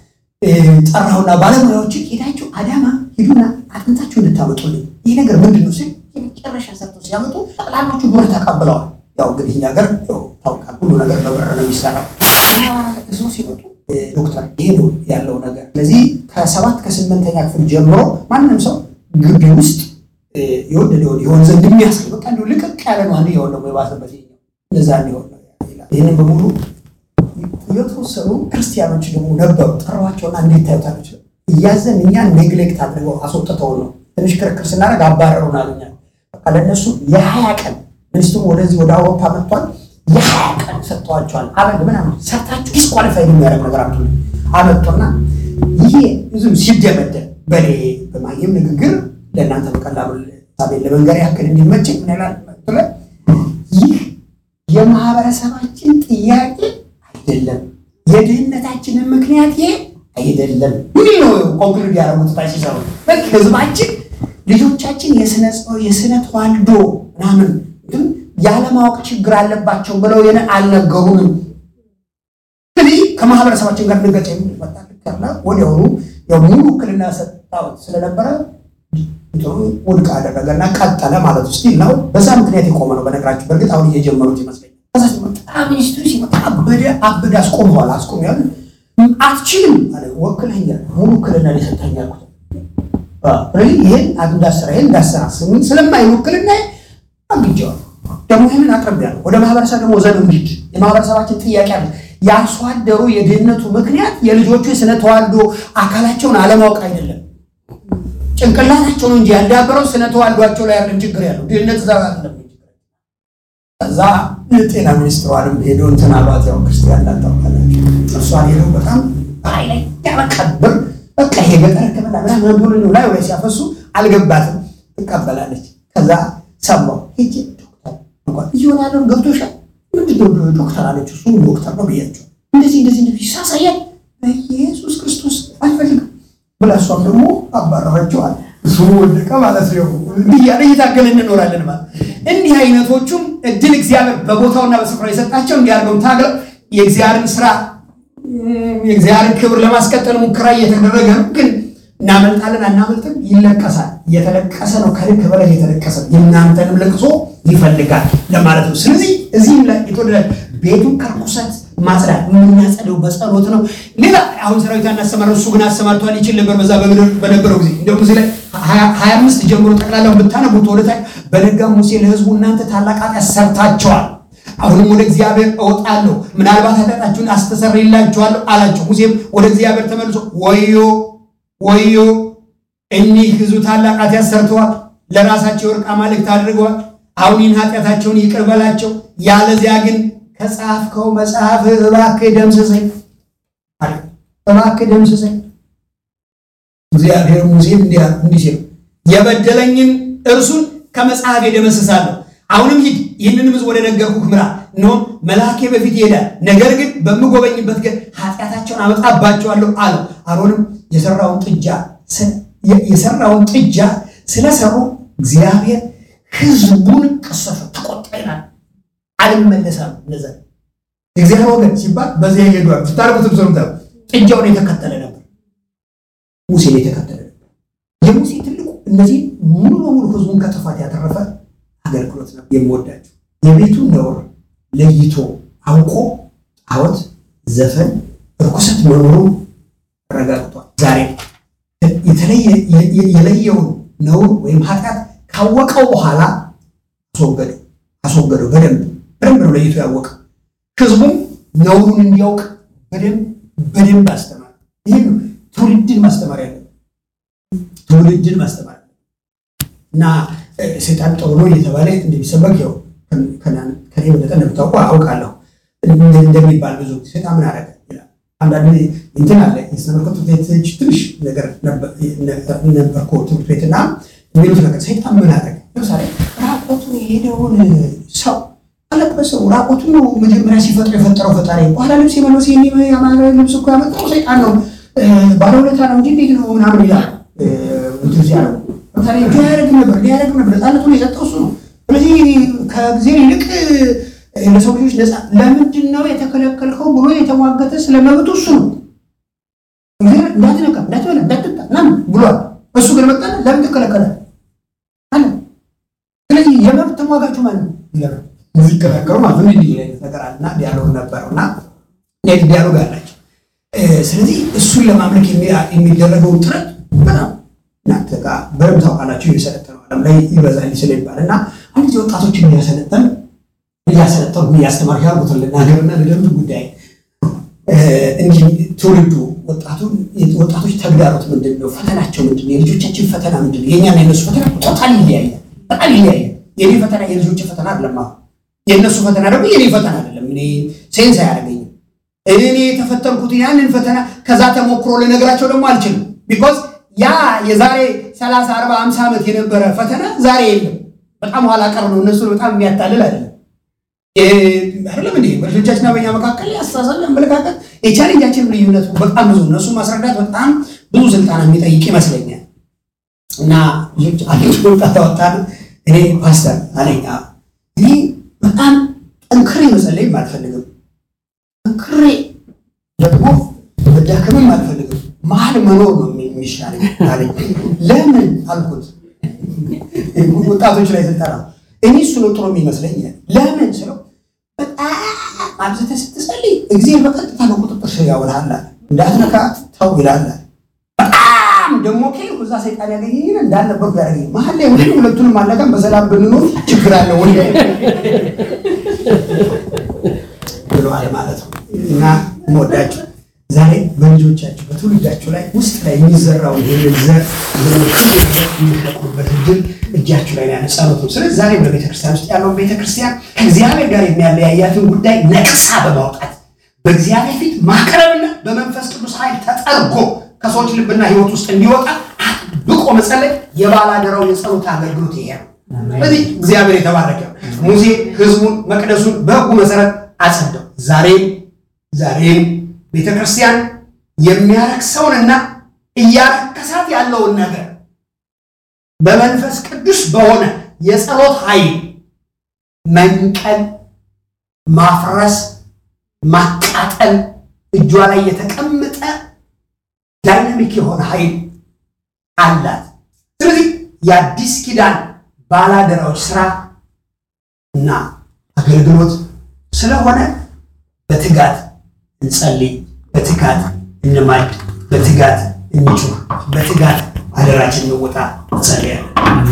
ጠራሁና ባለሙያዎች ሄዳችሁ አዳማ ሂዱና አጥንታችሁ እንድታመጡልኝ ይህ ነገር ምንድን ነው ሲል የመጨረሻ ሰርተው ሲያመጡ ጠቅላላዎቹ ብር ተቀብለዋል። ያው እንግዲህ እኛ ሀገር ታውቃል፣ ሁሉ ነገር በብር ነው የሚሰራው። እሱ ሲመጡ ዶክተር ይሄ ነው ያለው ነገር። ስለዚህ ከሰባት ከስምንተኛ ክፍል ጀምሮ ማንም ሰው ግቢ ውስጥ የወደደውን የሆን ዘንድ የሚያስል በቃ እንዲሁ ልቅቅ ያለ ነው። አንድ የሆን ደግሞ የባሰበት እንደዛ እንዲሆን ነው ይላል። ይህንን በሙሉ የተወሰኑ ክርስቲያኖች ደግሞ ነበሩ። ጠሯቸውና እንዴት ታዩታለች? እያዘን እኛን ኔግሌክት አድርገው አስወጥተውን ነው። ትንሽ ክርክር ስናደርግ አባረሩን አሉኛ። በቃ ለእነሱ የሀያ ቀን ሚኒስትሩ ወደዚህ ወደ አውሮፓ መጥቷል። የሀያ ቀን ሰጥተዋቸዋል። አበል ምናምን ሰርታችሁ ዲስኳሊፋይ የሚያደርግ ነገር አምጡ አመጡና ይሄ ብዙም ሲደመደም በኔ በማየም ንግግር ለእናንተ በቀላሉ ሳቤን ለመንገር ያክል እንዲመች ምን ይላል መሰለህ? ይህ የማህበረሰባችን ጥያቄ አይደለም፣ የድህነታችንን ምክንያት ይሄ አይደለም። ምን ነው ኮንክሉድ ያደረጉት ታች ሲሰሩ በቃ ህዝባችን ልጆቻችን የስነ ተዋልዶ ምናምን ግን ያለማወቅ ችግር አለባቸው ብለው የነ አልነገሩንም። ስለዚህ ከማህበረሰባችን ጋር ንገጭ የሚመጣልና ወዲያውኑ ያው ሙሉ ውክልና ሰጣሁት ስለነበረ ውድቅ አደረገና ቀጠለ ማለት ውስጥ ነው። በዛ ምክንያት የቆመ ነው። በነገራችሁ በእርግጥ አሁን እየጀመሩት ይመስለኛል። ከዛ ሲመጣ ሚኒስትሩ ሲመጣ አበደ አበደ አስቆመዋል። አስቆሚያል አትችልም አለ። ወክለኛል ሙሉ ውክልና ሊሰጠኝ ያልኩት ይህን እንዳሰራ ይህን እንዳሰራ ስሚ ስለማይን ውክልና አግጀዋል። ደግሞ ይህንን አቅርቤያለሁ። ወደ ማህበረሰብ ደግሞ ዘን እንዲድ የማህበረሰባችን ጥያቄ አለ። የአርሶ አደሩ የድህነቱ ምክንያት የልጆቹ የስነ ተዋልዶ አካላቸውን አለማወቅ አይደለም ጭንቅላታቸው ነው እንጂ ያዳበረው ስነ ተዋልዷቸው ላይ ያለን ችግር ያለው ድህነት እዛ ጋር አይደለም። ከዛ የጤና ሚኒስትሯንም ሄዶ እንትን አሏት። ያው ክርስቲያን እንዳታውቃላችሁ እሷን ሄደው በጣም ላይ ያመቀብር በቃ ይሄ ገጠር ሕክምና ምናምን ብሎ ነው ላይ ላይ ሲያፈሱ አልገባትም። ትቀበላለች። ከዛ ሰማሁ ሄጄ ዶክተር እንኳን እየሆነ ያለውን ገብቶሻል? ምንድነው ዶክተር አለች። እሱ ዶክተር ነው ብያቸው እንደዚህ እንደዚህ እንደዚህ ሳሳያል በኢየሱስ ክርስቶስ አልፈልግም ብላ እሷም ደግሞ አባረረችዋል። እሱ ወደቀ ማለት ነው። እንዲህ እያለ እየታገልን እንኖራለን ማለት እንዲህ አይነቶቹም እድል እግዚአብሔር በቦታውና በስፍራው የሰጣቸው እንዲያርገው ታግለው የእግዚአብሔርን ስራ የእግዚአብሔርን ክብር ለማስቀጠል ሙከራ እየተደረገ ነው። ግን እናመልጣለን አናመልጥም፣ ይለቀሳል። እየተለቀሰ ነው፣ ከልክ በላይ እየተለቀሰ ነው። የእናንተንም ለቅሶ ይፈልጋል ለማለት ነው። ስለዚህ እዚህም ላይ የተወደደ ቤቱን ከርኩሰት ማጽዳት የምናጸደው በጸሎት ነው። ሌላ አሁን ሰራዊት እናሰማረ እሱ ግን አሰማርቷል ይችል ነበር በዛ በነበረው ጊዜ እንዲሁም እዚህ ላይ ሀያ አምስት ጀምሮ ጠቅላላው ብታነቡት ወደታች በነጋም ሙሴ ለህዝቡ እናንተ ታላቅ ኃጢአት ሰርታቸዋል፣ አሁንም ወደ እግዚአብሔር እወጣለሁ፣ ምናልባት ኃጢአታችሁን አስተሰርይላችኋለሁ አላቸው። ሙሴም ወደ እግዚአብሔር ተመልሶ ወዮ ወዮ እኒህ ህዝቡ ታላቅ ኃጢአት ሰርተዋል፣ ለራሳቸው የወርቅ አማልክት አድርገዋል። አሁን ይህን ኃጢአታቸውን ይቅር በላቸው፣ ያለዚያ ግን ከጻፍከው መጽሐፍ እባክህ ደምስሰኝ፣ እባክህ ደምስሰኝ። እግዚአብሔር ሙሴን እንዲህ ሲል የበደለኝን እርሱን ከመጽሐፍ ደመስሳለሁ። አሁንም ሂድ፣ ይህንንም ሕዝብ ወደ ነገርኩህ ምራ። እነሆም መልአኬ በፊት ይሄዳል፣ ነገር ግን በምጎበኝበት ግን ኃጢአታቸውን አመጣባቸዋለሁ አለው። አሮንም የሰራውን ጥጃ የሰራውን ጥጃ ስለሰሩ እግዚአብሔር ሕዝቡን ቀሰፈ፣ ተቆጣ ይላል። አልመለሳም። እነዛ የእግዚአብሔር ወገን ሲባል በዚያ ይሄዷል። ስታርጉትም ሰምታ ጥጃውን የተከተለ ነበር፣ ሙሴን የተከተለ ነበር። የሙሴ ትልቁ እነዚህ ሙሉ በሙሉ ህዝቡን ከጥፋት ያተረፈ አገልግሎት ነው። የምወዳቸው የቤቱን ነውር ለይቶ አውቆ ጣዖት፣ ዘፈን፣ ርኩሰት መኖሩ ረጋግጧል። ዛሬ የለየውን ነውር ወይም ኃጢአት ካወቀው በኋላ አስወገደው አስወገደው በደንብ በደንብ ነው ለይቶ ያወቀ። ህዝቡም ነውሩን እንዲያውቅ በደንብ በደንብ አስተማር። ይህ ትውልድን ማስተማር ያለ ትውልድን ማስተማር እና ሰይጣን ጥሩ ነው እየተባለ እንደሚሰበክ ያው ከኔ በለጠ እንደምታውቁ አውቃለሁ እንደሚባል ብዙ ሰይጣን ምን አደረገ ይላል። አንዳንድ እንትን አለ የስነመለኮት ትምህርት ቤት ትንሽ ነገር ነበርኮ ትምህርት ቤትና የሚሉት ነገር ሰይጣን ምን አደረገ ለምሳሌ ራቆቱን የሄደውን ሰው አለበሰው። ራቆቱን ነው መጀመሪያ ሲፈጥር የፈጠረው ፈጣሪ። በኋላ ልብስ የመለስ የአማረ ልብስ እኮ ያመጣው ሰይጣን ነው፣ ባለውለታ ነው እንጂ እንዴት ነው ምናምን ይላል። እንትን ሲያደርጉ ለምሳሌ እጁ አያደርግም ነበር ሊያደርግም ነበር፣ ነፃነቱን የሰጠው እሱ ነው። ስለዚህ ከጊዜ ይልቅ ለሰው ልጆች ነፃ ለምንድን ነው የተከለከልከው ብሎ የተሟገተ ስለመብቱ እሱ ነው። እንዳትነካ፣ እንዳትበላ፣ እንዳትጠጣ ምናምን ብሏል። እሱ ግን መጣ ለምን ትከለከለ አለ። ስለዚህ የመብት ተሟጋቹ ማለት ነው ይላል ሲከራከሩ ማለት ነው። እንዲህ አይነት ነገር አለና ዲያሎግ ነበረው እና ኔት ዲያሎግ አላቸው። ስለዚህ እሱን ለማምለክ የሚደረገውን ጥረት በጣም እናንተ ጋር በደምብ ታውቃላችሁ። የሰለጠነው ዓለም ላይ ይበዛል ስለሚባል እና አንድ ጊዜ ወጣቶችን እያሰለጠን እያሰለጠኑ እያስተማር ያርጉትን ልናገርና ልደምድ ጉዳይ እንዲህ ትውልዱ ወጣቶች ተግዳሮት ምንድን ነው? ፈተናቸው ምንድን ነው? የልጆቻችን ፈተና ምንድን ነው? የእኛና የነሱ ፈተና ቶታል ይለያያል። በጣም ይለያያል። የኔ ፈተና የልጆች ፈተና አይደለም። የእነሱ ፈተና ደግሞ የኔ ፈተና አይደለም። እኔ ሴንስ አያደርገኝም። እኔ የተፈተንኩት ያንን ፈተና ከዛ ተሞክሮ ልነግራቸው ደግሞ አልችልም። ቢኮዝ ያ የዛሬ 30 40 50 ዓመት የነበረ ፈተና ዛሬ የለም። በጣም ኋላ ቀር ነው። እነሱ በጣም የሚያታልል አይደለም አይደለም እንዴ? በልጆቻችንና በኛ መካከል አስተሳሰብ፣ አመለካከት የቻሌንጃችን ልዩነት በጣም ብዙ እነሱ ማስረዳት በጣም ብዙ ስልጣን የሚጠይቅ ይመስለኛል። እና ልጅ አንድ ወጣት ወጣ እኔ ፓስተር አለኝ እኔ በጣም ጠንክሬ መጸለይም አልፈልግም፣ ጠንክሬ ደግሞ መዳከምም አልፈልግም፣ መሀል መኖር ነው የሚሻለኝ አለኝ። ለምን አልኩት። ወጣቶች ላይ ስልጠና እኔ እሱ ነው ጥሩ የሚመስለኝ። ለምን ስለው በጣም አብዝተህ ስትጸልይ እግዚአብሔር በቀጥታ በቁጥጥር ስር ያውልሃል፣ እንዳትነካ ተው ይላል። በጣም ደግሞ ከልኩ እዛ ሰይጣን ያገኘኝ እንዳልነበርኩ ያደረገኝ መሀል ላይ ሁሉ ሁለቱንም አለቀም በሰላም ብንኖር ችግር አለ ወይ ብለዋል ማለት ነው። እና የምወዳችሁ ዛሬ በልጆቻችሁ በትውልዳችሁ ላይ ውስጥ ላይ የሚዘራውን ይህንን ዘር የሚሸቁበት እድል እጃችሁ ላይ ያለ ጸሎት ነው። ስለዚህ ዛሬ በቤተክርስቲያን ውስጥ ያለውን ቤተክርስቲያን ከእግዚአብሔር ጋር የሚያለያያትን ጉዳይ ነቅሳ በማውጣት በእግዚአብሔር ፊት ማቅረብና በመንፈስ ቅዱስ ኃይል ተጠርጎ ከሰዎች ልብና ሕይወት ውስጥ እንዲወጣ አጥብቆ መጸለይ የባላደራው የጸሎት አገልግሎት ይሄ ነው። ስለዚህ እግዚአብሔር የተባረከ ሙሴ ሕዝቡን መቅደሱን በሕጉ መሰረት አጸደው። ዛሬም ዛሬም ቤተ ክርስቲያን የሚያረክሰውንና እያረከሳት ያለውን ነገር በመንፈስ ቅዱስ በሆነ የጸሎት ኃይል መንቀል፣ ማፍረስ፣ ማቃጠል እጇ ላይ የተቀመጠ ዳይናሚክ የሆነ ኃይል አላት። ስለዚህ የአዲስ ኪዳን ባላደራዎች ስራ እና አገልግሎት ስለሆነ በትጋት እንጸልይ፣ በትጋት እንማልድ፣ በትጋት እንጩህ፣ በትጋት አደራችን እንወጣ። እንጸልያለን።